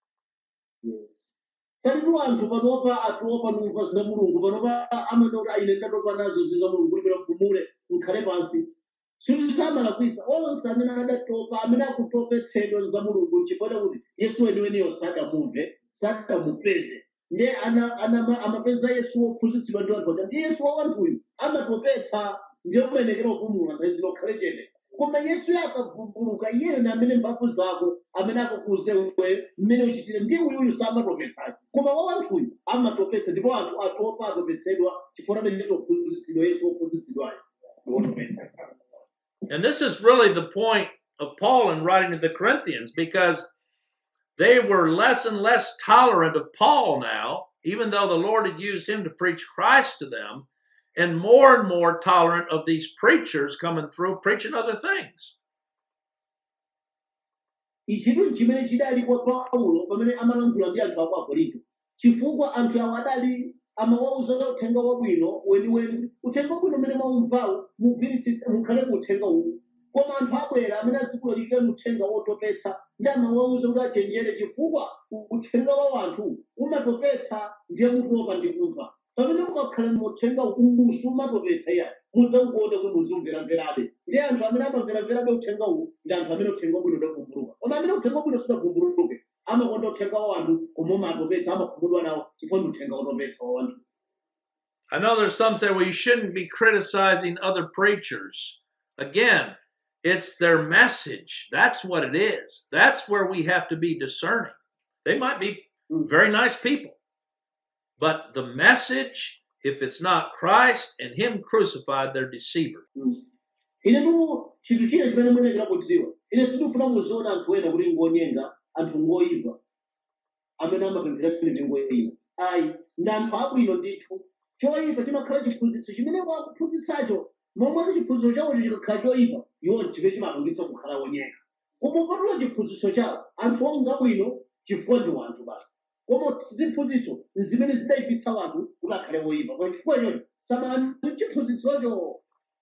palipo anthu panopa atopa numva za mulungu panopa amanoti aine ndatopa nazo ziza mulungu kulipera kupumule nkhale pansi zinthu samalakwisa onse amene adatopa amene akutopetsedwa za mulungu chifukwa kuti yesu weniweniyo sadamumve sadamupeze ndiye ana- ana- amapeza yesu wophunzitsidwa ndi anthu aja ndi yesu wa wanthuyu amatopetsa ndiye kumenekera kupumula nthawi khale chete koma yesu akavumbuluka iyeyo ndi amene mphamvu zako amene akakuuze iwe mmene uchitire ndiye uyuyu samatopetsayo koma wa wanthuyu amatopetsa ndipo anthu atopa atopetsedwa chifukwa amene tophunzitsidwa yesu wophunzitsidwayo ndi wotopetsa And this is really the point of Paul in writing to the Corinthians because they were less and less tolerant of Paul now, even though the Lord had used him to preach Christ to them. and more and more tolerant of these preachers coming through preaching other things. ichitu chimene chidali kwa paulo pamene amalankhula ndi anthu ako akorinto chifukwa anthu awo adali amawauza za uthenga wabwino weniweni uthenga wabwino umene mwaumvawo mugwiritsitse mukhale ku uthenga uwu koma anthu abwera amene azikulalikirani uthenga wotopetsa ndi amawauza kuti achenjere chifukwa uthenga wa anthu umatopetsa ndiye mutopa ndi kumva pamene mukakhala muthenga ubusu umatopetsa iya mudzauona kuti muzimveramverabe ndi anthu amene amamveramverabe uthenga uwu ndi anthu amene uthenga wabwino udavumbuluka koma amene uthenga wabwino sudavumbuluke amakonda uthenga wa anthu koma umatopetsa amakhumudwa nawo chifukwa ndi uthenga wotopetsa wa anthu I know there's some say, well, you shouldn't be criticizing other preachers. Again, it's their message. That's what it is. That's where we have to be discerning. They might be very nice people, but the message, if it's not Christ and Him crucified, they're deceivers. ine tu chinthu china chimene muyenera kudziwa ine sindikufuna muziona anthu ena kuti ngonyenga anthu ngoyipa amene amapemphera mipingo ina ayi ndi anthu abwino ndithu choyipa chimakhala chiphunzitso chimene wakuphunzitsacho momwe chiphunzitso chawocho chikakhala choyipa iwo chimene chimapangitsa kukhala wonyenga koma ukatula chiphunzitso chawo anthu onga bwino chifukwa ndi wanthu basi koma ziphunzitso zimene zidayipitsa wanthu kuti akhale woyipa kwa chifukwa choti samalani chiphunzitsocho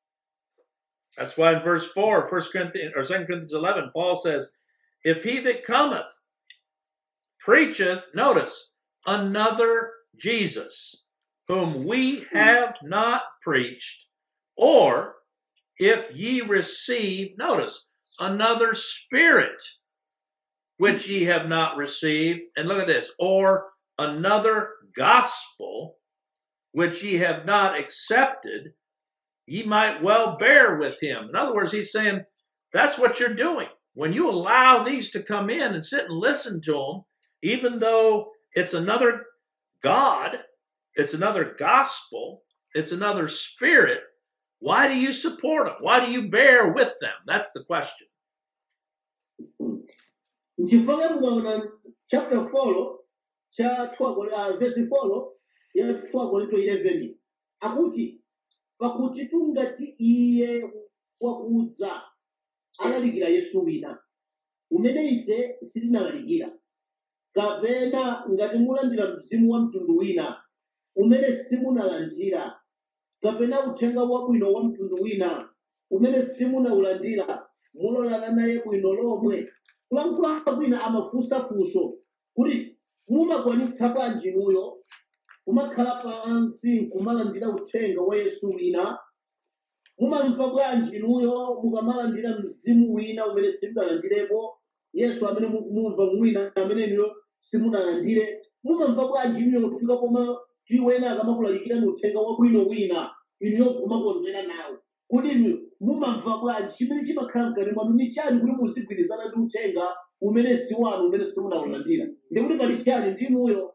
That's why in verse 4, 1 Corinthians or 2 Corinthians 11, Paul says, If he that cometh preacheth, notice, another Jesus, whom we have not preached, or if ye receive, notice, another spirit which ye have not received, and look at this, or another gospel which ye have not accepted, ye might well bear with him. In other words, he's saying that's what you're doing. When you allow these to come in and sit and listen to them, even though it's another God, it's another gospel, it's another spirit, why do you support them? Why do you bear with them? That's the question. nchifukwa mukaona chapter 4 cha 12 uh, verse 4 ya 12 Korinto 11 akuti pakuti tungati iye wakudza alalikira yesu wina umene ife sitinalalikira kapena ngati mulandira mzimu wa mtundu wina umene simunalandira kapena uthenga wabwino wa mtundu wina umene simunaulandira mulolana naye bwino lomwe kulankhula kwina amafunsa funso kuti mumakwanitsa bwanji inuyo kumakhala pansi nkumalandira uthenga wa yesu wina mumamva bwanji inuyo mukamalandira mzimu wina umene simunalandirepo yesu amene mukumumva mwina amene inuyo simunalandire mumamva bwanji inuyo kufika poma tiwena akamakulalikirani uthenga wabwino wina inuyo kumakondwera nawo kuti inu mumamva bwanji chimene chimakhala mkati mwanu ni chani kuti muzigwirizana ndi uthenga umene si wanu umene simunaulandira ndikuti pali chani ndinuyo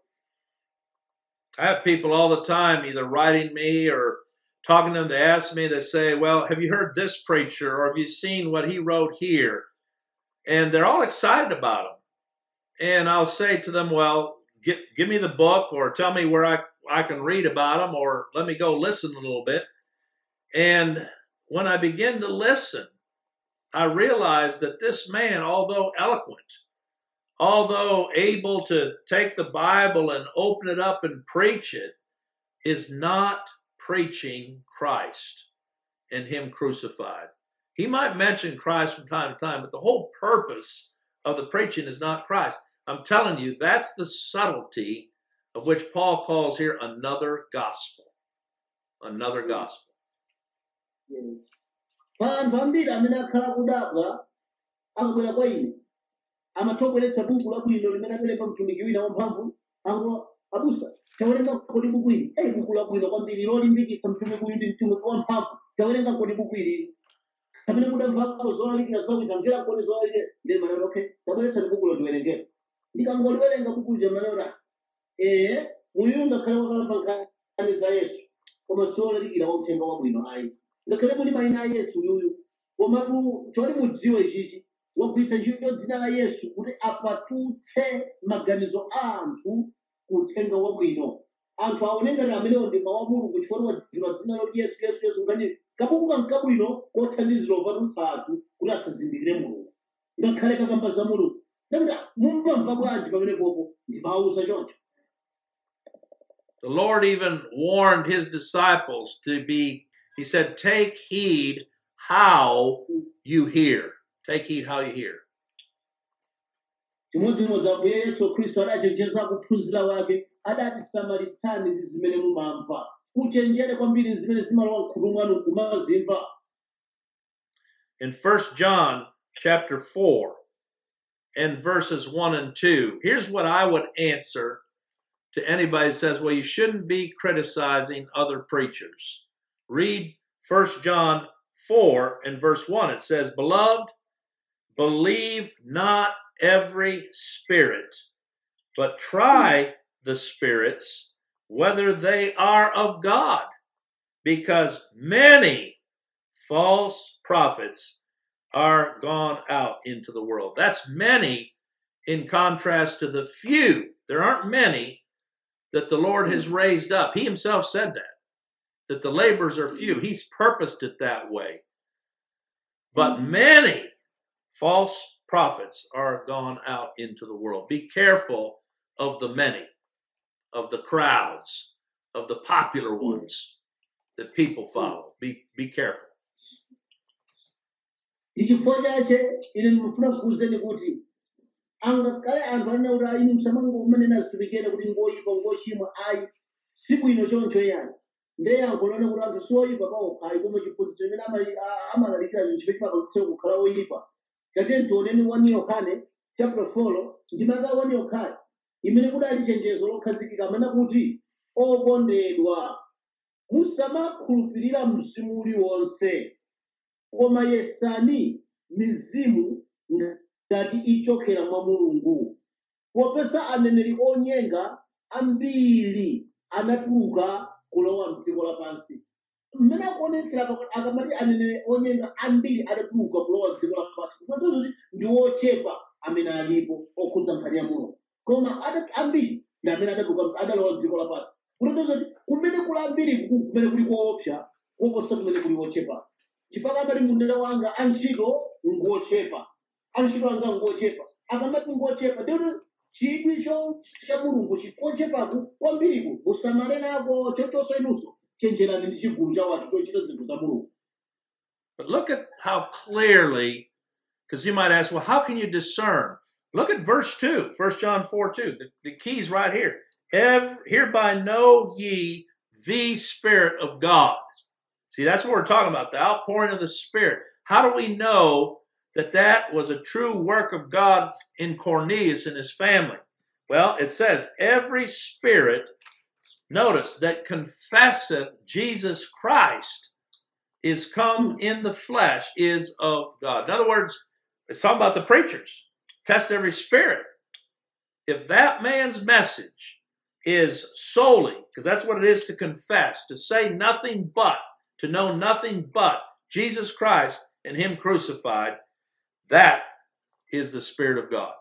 I have people all the time either writing me or talking to them. They ask me, they say, Well, have you heard this preacher or have you seen what he wrote here? And they're all excited about him. And I'll say to them, Well, give, give me the book or tell me where I, I can read about him or let me go listen a little bit. And when I begin to listen, I realize that this man, although eloquent, although able to take the Bible and open it up and preach it, is not preaching Christ and Him crucified. He might mention Christ from time to time, but the whole purpose of the preaching is not Christ. I'm telling you, that's the subtlety of which Paul calls here another gospel. Another gospel. Yes. pa anthu ambiri amene akhala kudabwa akabwera kwa ine amathogoletsa buku labwino limene apereka mtumiki wina wamphamvu akuti abusa tawerenga kodi buku ili eyi buku labwino kwambiri lolimbikitsa mtumiki uyu ndi mtumiki wamphamvu tawerenga kodi buku ili amene mudamvako zolalikira zawina mvera kodi zolalikira ndi maneno okay tabweretsani buku lo ndiwerengero ndikangoliwerenga buku lija maneno ee muyu ngakhale wakalamba nkhani za yesu koma siwolalikira wauthenga wabwino ayi ngakhale muli mayina a yesu uyuyu komatu choti mudziwe ichichi wagwiritsa ntchito dzina la yesu kuti apatutse maganizo a anthu ku uthenga wabwino anthu aone ngati amenewo ndi mawu a mulungu chifukwa wadzula dzina loti yesu yesu yesu ngati kabuku kankabwino kothandizira opatutsa anthu kuti asazindikire mulungu ngakhale kakamba za mulungu ndakuti mumamva bwanji pamenepopo ndimawuza choncho The Lord even warned his disciples to be, he said, take heed how you hear. Take heed how you hear. chimodzimodzi ambuye yesu khristu adachenjeza kuphunzira wake adati samalitsani ndi zimene mumamva muchenjere kwambiri zimene zimalowa mkhutu mwanu kumazimva In 1 John chapter 4 and verses 1 and 2, here's what I would answer to anybody who says, well, you shouldn't be criticizing other preachers. Read 1 John 4 and verse 1. It says, Beloved, believe not every spirit, but try the spirits whether they are of God, because many false prophets are gone out into the world. That's many in contrast to the few. There aren't many that the Lord has raised up. He himself said that, that the labors are few. He's purposed it that way. But many false prophets are gone out into the world. Be careful of the many, of the crowds, of the popular ones that people follow. Be, be careful. ndi chifukwa chache ine ndimafuna kukuwuzeni kuti angakhale anthu anena kuti ayi musamangomanena azitumikire kuti ngoyipa ngochimwa ayi si bwino choncho yani ndiye yankho lone kuti anthu si oyipa paokha ayi koma chiphunzitso chimene amali- a- amalalikira chimene chimapangitsa kukhala oyipa tate tioneni 1 yohane chapter 4 ndimaka 1 yohane imene kudali chenjezo lokhazikika amene kuti okondedwa musamakhulupirira mzimu uliwonse koma yesani mizimu ngati ichokera mwa mulungu popeza aneneri onyenga ambiri anatuluka kulowa mdziko lapansi mmene akuonetsera pakuti akamati aneneri onyenga ambiri adatuluka kulowa mdziko lapansi kutanthauza kuti ndi ochepa amene alipo okhudza nkhani ya mulungu koma ada- ambiri ndi amene adatuluka adalowa mdziko lapansi kutanthauza kuti kumene kuli ambiri kuku kumene kuli koopsa koposa kumene kuli ochepa chifukwa amati mundere wanga antchito ngochepa antchito anga ngochepa akamati ngochepa ndikuti chidwi cho cha mulungu chikochepaku kwambiriku musamale nako chochonso inunso chenjerani ndi chigulu cha wanthu chochita zinthu za mulungu But look at how clearly, because you might ask, well, how can you discern? Look at verse 2, 1 John 4 2. The, the key's right here. Ev- hereby know ye the Spirit of God. See, that's what we're talking about, the outpouring of the Spirit. How do we know that that was a true work of God in Cornelius and his family? Well, it says, every spirit, notice, that confesseth Jesus Christ is come in the flesh is of God. In other words, it's talking about the preachers. Test every spirit. If that man's message is solely, because that's what it is to confess, to say nothing but, to know nothing but Jesus Christ and Him crucified, that is the Spirit of God.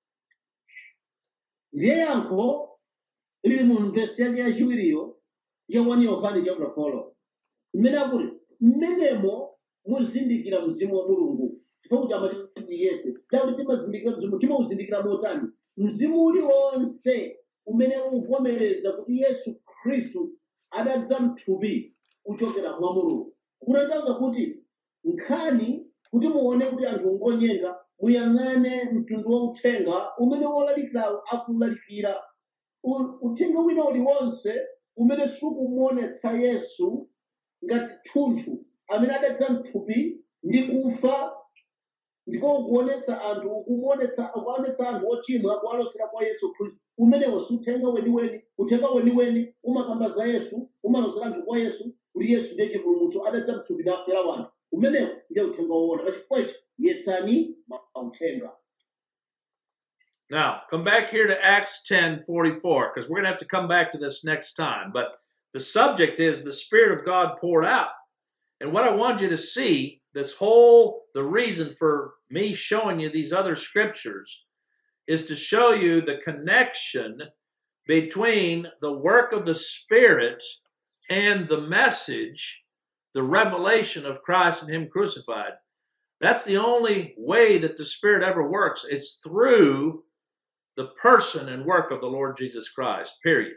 ndiye yankho lili mu vesi yake yachiwiriyo ya 1 yohane chapter 4 mmene akuti mmenemo muzindikira mzimu wa mulungu chifukwa kuti amati yese takuti timazindikira mzimu timauzindikira motani mzimu uliwonse umene uvomereza kuti yesu khristu adadza mthupi kuchokera mwa mulungu kutanthauza kuti nkhani kuti muone kuti anthu ngonyenga muyang'ane mtundu wa uthenga umene wolalikirawo akulalikira U- uthenga wina uliwonse umene sukumuonetsa yesu ngati thunthu amene adadza mthupi ndi kufa ndipo ukuonetsa anthu ukumuonetsa ukuonetsa anthu ochimwa kuwalosera kwa yesu khristu umenewo si uthenga weniweni uthenga weniweni umakamba za yesu umalosera anthu kwa yesu kuti yesu ndiye chipulumutso adadza mthupi nafera wanthu umenewo ndiye uthenga woona pachifukwa ichi yesani mauthenga Now, come back here to Acts 10 44, because we're going to have to come back to this next time. But the subject is the Spirit of God poured out. And what I want you to see, this whole, the reason for me showing you these other scriptures is to show you the connection between the work of the Spirit and the message, the revelation of Christ and Him crucified. That's the only way that the Spirit ever works. It's through the person and work of the Lord Jesus Christ, period.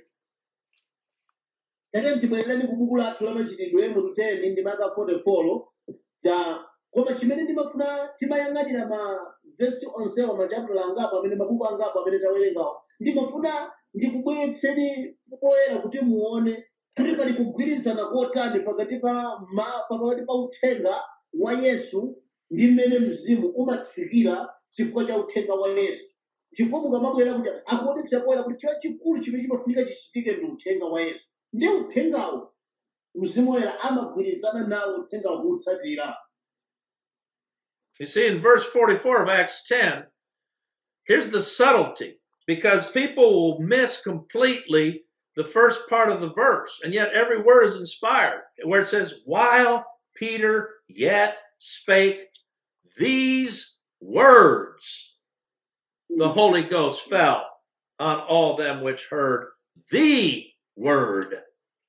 tate mtibwerereni ku buku lathu la machitidwe mutu 10 ndi maka 44 ta koma chimene ndimafuna timayang'anira ma vesi onsewa machapitala angapo amene mabuku angapo amene tawerengawo ndimafuna ndikubweretseni poyera kuti muone kuti pali kugwirizana kotani pakati pa ma- pakati pa uthenga wa yesu ndi mmene mzimu umatsikira chifukwa cha uthenga wa yesu chifukwa mukamabwera kuti akuonetsa poyera kuti chila chikulu chimene chimafunika chichitike ndi uthenga wa yesu ndi uthengawo mzimu woyera amagwirizana nawo uthengawo kuutsatira You see, in verse 44 of Acts 10, here's the subtlety because people will miss completely the first part of the verse, and yet every word is inspired, where it says, While Peter yet spake these words, the Holy Ghost fell on all them which heard the word.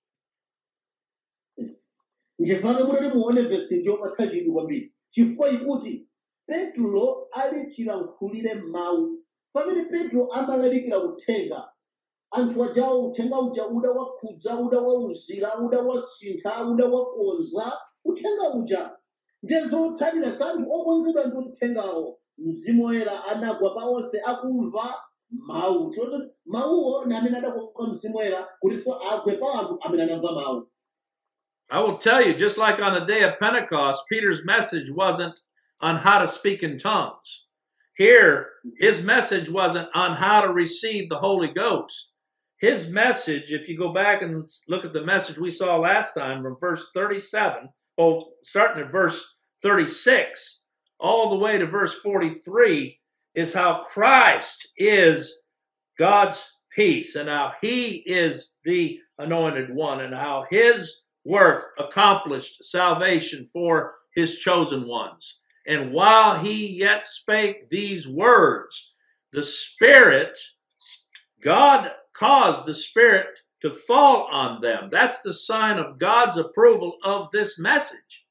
nchifukwa kuti muone vesi ndiyopatsa chidwi kwambiri chifukwa ikuti petro ali chilankhulire mawu pamene petro amalalikira uthenga anthu ajawo uthenga uja uda wakhudza uda wauzira uda wasintha uda wakonza uthenga uja ndiye zotsatira za anthu okonzedwa ndi uthengawo mzimu woyera anagwa pa onse akumva mawu toti mawuwo ndi amene adakoka mzimu woyera kutinso agwe pa anthu amene anamva mawu I will tell you, just like on the day of Pentecost, Peter's message wasn't on how to speak in tongues. Here, his message wasn't on how to receive the Holy Ghost. His message, if you go back and look at the message we saw last time from verse 37, well, starting at verse 36, all the way to verse 43, is how Christ is God's peace and how he is the anointed one and how his work accomplished salvation for his chosen ones. And while he yet spake these words, the Spirit, God caused the Spirit to fall on them. That's the sign of God's approval of this message.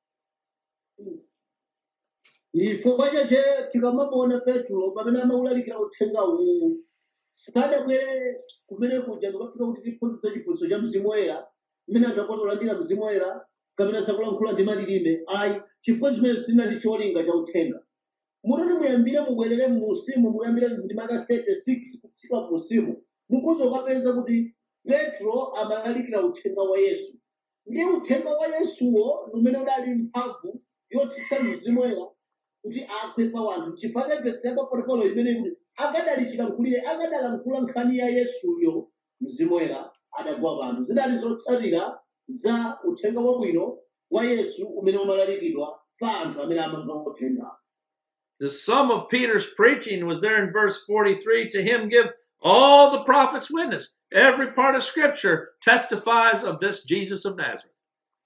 chifukwa chache tikamamuona petro pamene amawulalikira uthenga uwu sikadabwere kumene kuja ndikafika kuti tiphunzitse chiphunzitso cha mzimu woyera mmene anthu akhoza kulandira mzimu woyera kapena sakulankhula ndi malilime ayi chifukwa zimene zinali cholinga cha uthenga mutati muyambire mubwerere muusimu muyambire ndi maka 36 kutsika muusimu mukhoza ukapeza kuti petro amalalikira uthenga wa yesu ndi uthenga wa yesuwo ndi umene udali mphamvu yotsitsa mzimu woyera kuti agwe pa wanthu chifukwa vesi yapa 44 imene kuti akadali chilankhulire akadalankhula nkhani ya yesuyo mzimu woyera adagwa panthu zidali zotsatira za uthenga wabwino wa yesu umene umalalikidwa pa anthu amene amamva uthenga The sum of Peter's preaching was there in verse 43 to him give all the prophets witness. Every part of Scripture testifies of this Jesus of Nazareth.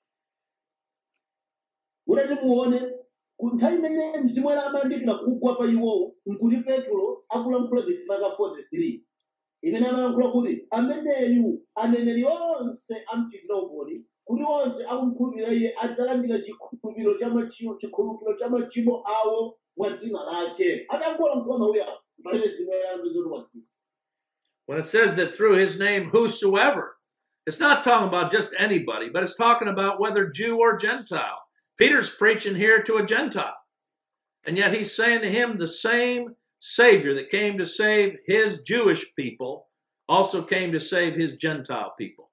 kuti muone ku nthawi imene mzimu woyera amayandikira kugwa pa iwowo nkuti petro akulankhula maka 43 imene amalankhula kuti ameneyu aneneri onse amchitidopoli kuti onse akumkhulupirira iye adzalandira chikhulupiriro cha machimo chikhulupiriro cha machimo awo mwa dzina lache adangolankhula mawuya pamene zimwe yayambizoti wasiya When it says that through his name, whosoever, it's not talking about just anybody, but it's talking about whether Jew or Gentile. Peter's preaching here to a Gentile. And yet he's saying to him, the same Savior that came to save his Jewish people also came to save his Gentile people.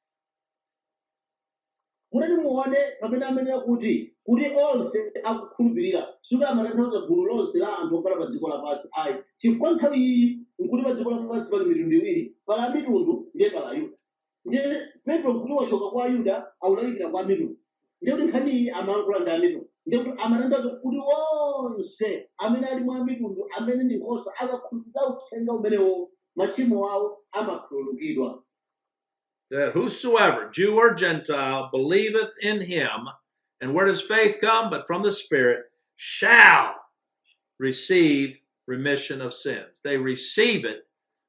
munati muone pamene amenera kuti kuti onse akukhulupirira suti amatanthauza gulu lonse la anthu okhala pa dziko lapansi ayi chifukwa nthawi iyi nkuti pa dziko lapansi pali mitundu iwiri pali amitundu ndiye pali ayuda ndiye petro nkuti wachoka kwa ayuda akulalikira kwa mitundu ndiye kuti nkhani iyi amalankhula ndi amitundu ndiye kuti amatanthauza kuti onse amene ali mwa mitundu amene ndi nkhosa akakhulupirira uthenga umenewo machimo awo amakhululukidwa That whosoever, Jew or Gentile, believeth in him, and where does faith come? But from the Spirit, shall receive remission of sins. They receive it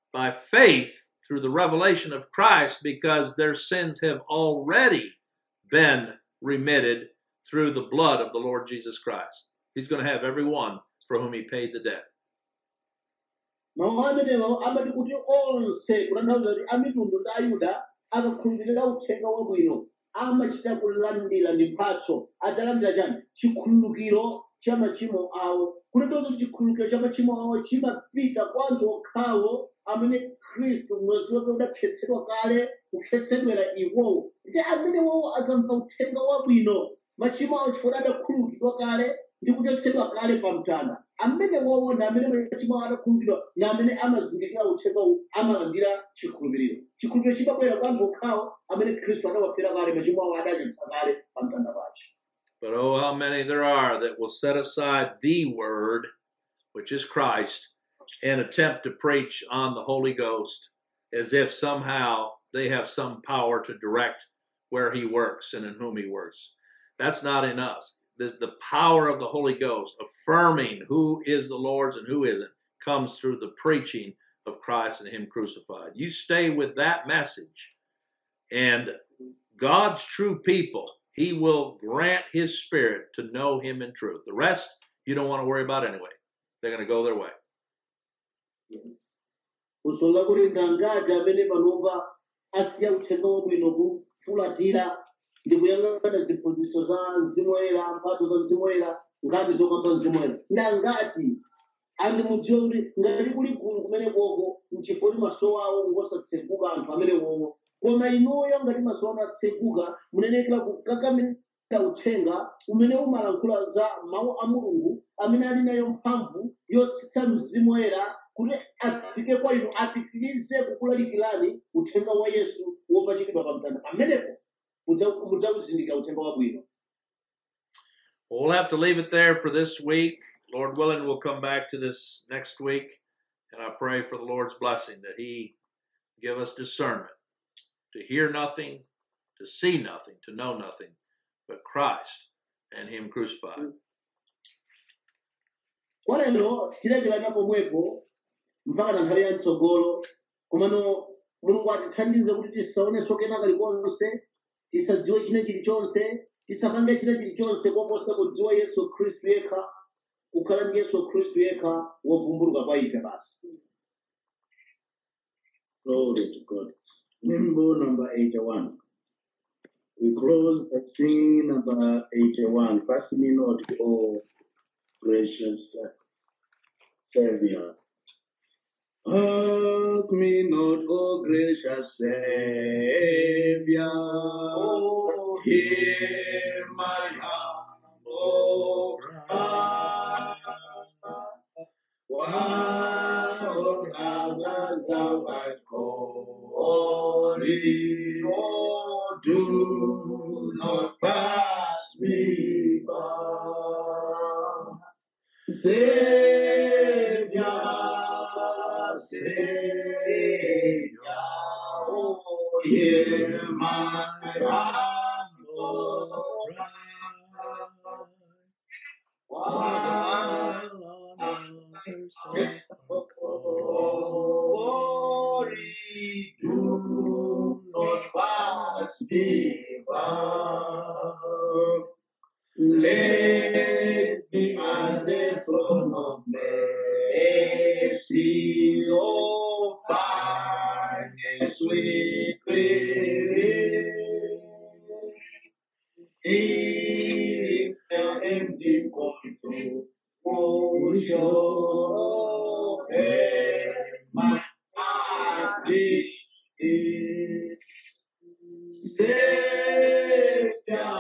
by faith through the revelation of Christ because their sins have already been remitted through the blood of the Lord Jesus Christ. He's going to have every one for whom he paid the debt. mawu amenewo amati kuti onse kutanthauza kuti amitundu ndi ayuda akakhulupirira uthenga wabwino amachita kulandira ndi mphatso adzalandira chani chikhululukiro cha machimo awo kutanthauza chikhululukiro cha machimo awo chimapita kwa anthu okhawo amene khristu mwezi wake udakhetsedwa kale kukhetsedwera iwowo kuti amenewowo akamva uthenga wabwino machimo awo chifukwa adakhululukidwa kale ndi kuchotsedwa kale pa mtanda amene wowo ndi amene machimo awo adakhululukidwa ndi amene amazindikira uthenga uwu amalandira chikhulupiriro chikhulupiriro chimabwera kwa anthu okhawo amene khristu adawafera kale machimo awo adachotsa kale pa mtanda pace But oh, how many there are that will set aside the word, which is Christ, and attempt to preach on the Holy Ghost as if somehow they have some power to direct where he works and in whom he works. That's not in us. The, the power of the Holy Ghost, affirming who is the Lord's and who isn't, comes through the preaching of Christ and him crucified. You stay with that message, and God's true people, He will grant His Spirit to know Him in truth. The rest, you don't want to worry about anyway. They're going to go their way. kusonga kuti ngangati amene panova asiya uthenga wabwino kufulatira ndi kuyang'ana ziphunzitso za mzimu woyera mphatso za mzimu woyera ngati zokamba mzimu woyera ndangati andi mudziwe kuti ngati kuli gulu kumene koko mchifukwa kuti maso awo ngosatseguka anthu amene wowo koma inuyo ngati maso anu atseguka munenekera kukakamira uthenga umene umalankhula za mawu a mulungu amene ali nayo mphamvu yotsitsa mzimu woyera kuti afike kwa inu apitirize kukulalikirani uthenga wa yesu wopachikidwa pa mtanda pamenepo mudza- mudzakuzindikira uthenga wabwino Well, we'll have to leave it there for this week. Lord willing, we'll come back to this next week. And I pray for the Lord's blessing that He give us discernment to hear nothing, to see nothing, to know nothing but Christ and Him crucified. kwa lero tilekerana pomwepo mpaka na nthawi ya mtsogolo komano mulungu atithandize kuti tisaonenso kenaka kalikonse tisadziwe china chilichonse tisapange china chilichonse koposa kudziwa yesu khristu yekha kukhala ndi yesu khristu yekha wovumbuluka kwa ife basi Glory to God. Limbo number 81. We close by singing number 81. Pass me not, O gracious Savior. Pass me not, O gracious Savior. Hear my humble cry. While others thou art calling, oh, do not pass me by. Savior, Savior, oh, hear my humble cry. While others glory, do not pass me by. Let me at the throne of mercy, oh, find a sweet relief. In the empty control, oh, show my heart is Savior,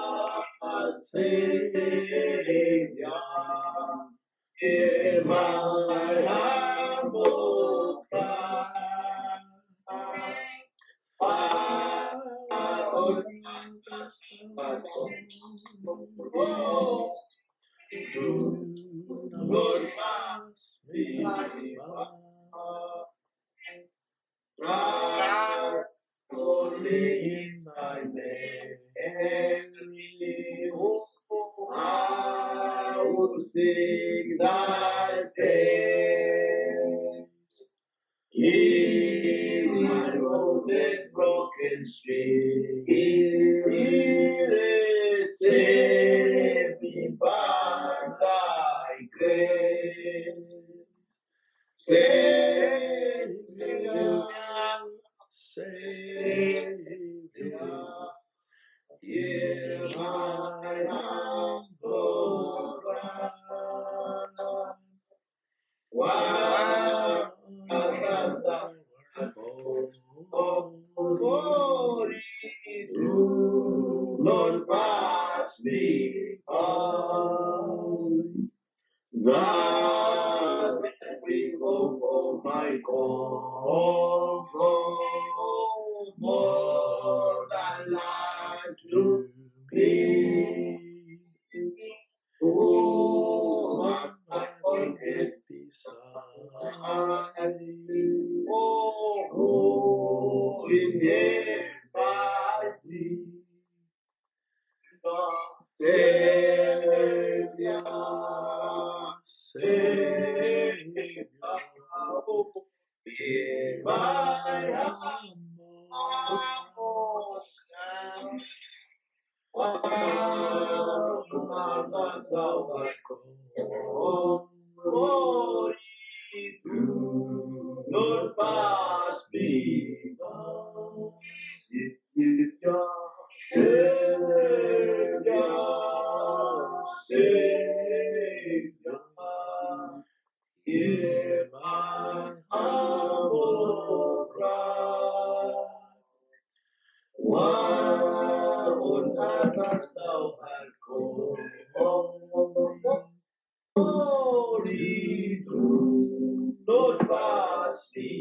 Savior, hear my humble cry. Oh, oh, do not pass me by. Right, only in thy name. Oh, I will sing thy praise. Heal my wounded, broken spirit. Save me by thy grace. Savior, Savior, hear my humble cry. Why art thou of glory do not pass me by? Thou every hope of my comfort, more than life to be. Oh, what my forget beside. Oh, oh, in heaven by thee. Savior, Savior, hear my humble cry. Wow, thou art called glory through, not pass me by. Savior, Savior, Savior, hear my humble cry. Why on earth art thou art called glory through, not pass me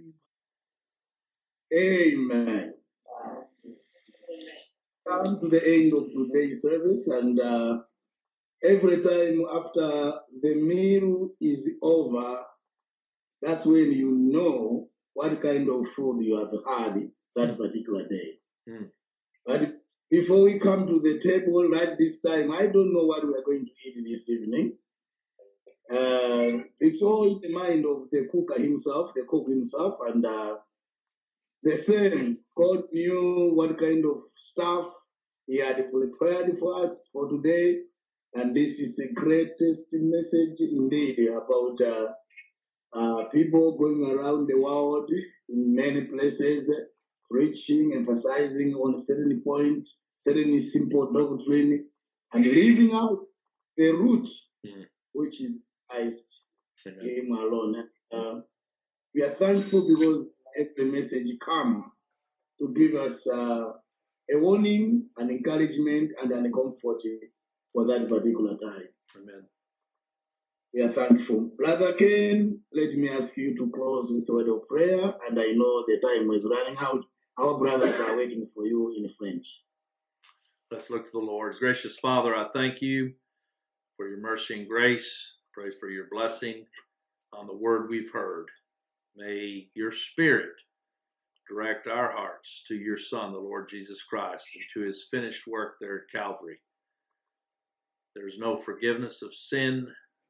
Amen. Come to the end of today's service, and uh, every time after the meal is over, that's when you know what kind of food you have had that particular day. Mm. But before we come to the table right this time, I don't know what we are going to eat this evening. Uh, it's all in the mind of the cooker himself, the cook himself, and uh, the same. God knew what kind of stuff He had prepared for us for today, and this is the greatest message indeed about uh, uh, people going around the world in many places, preaching, emphasizing on certain point, certain simple doctrine, and leaving out the root, Mm. which is Christ Amen. Him alone. Uh, we are thankful because every message come to give us uh, a warning, an encouragement, and an comfort for that particular time. Amen. We are thankful. Brother Ken, let me ask you to close with a word of prayer, and I know the time is running out. Our brothers are waiting for you in French. Let's look to the Lord. Gracious Father, I thank you for your mercy and grace. Pray for your blessing on the word we've heard. May your spirit direct our hearts to your Son, the Lord Jesus Christ, and to his finished work there at Calvary. There's no forgiveness of sin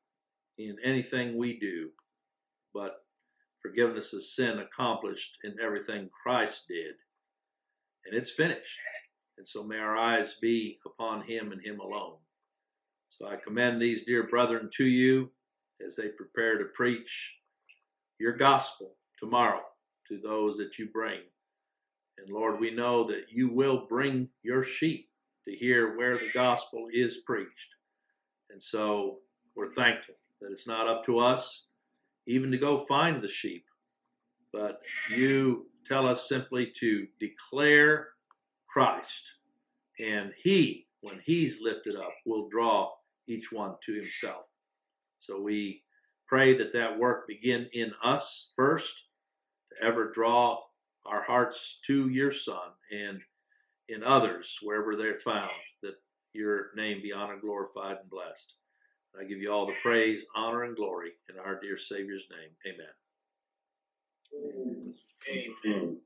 in anything we do, but forgiveness of sin accomplished in everything Christ did. And it's finished. And so may our eyes be upon him and him alone. So I commend these dear brethren to you as they prepare to preach your gospel tomorrow to those that you bring. And Lord, we know that you will bring your sheep to hear where the gospel is preached. And so we're thankful that it's not up to us even to go find the sheep, but you tell us simply to declare Christ. And he, when he's lifted up, will draw each one to himself. So we pray that that work begin in us first, to ever draw our hearts to your Son and in others, wherever they're found, that your name be honored, glorified, and blessed. I give you all the praise, honor, and glory in our dear Savior's name. Amen. Amen.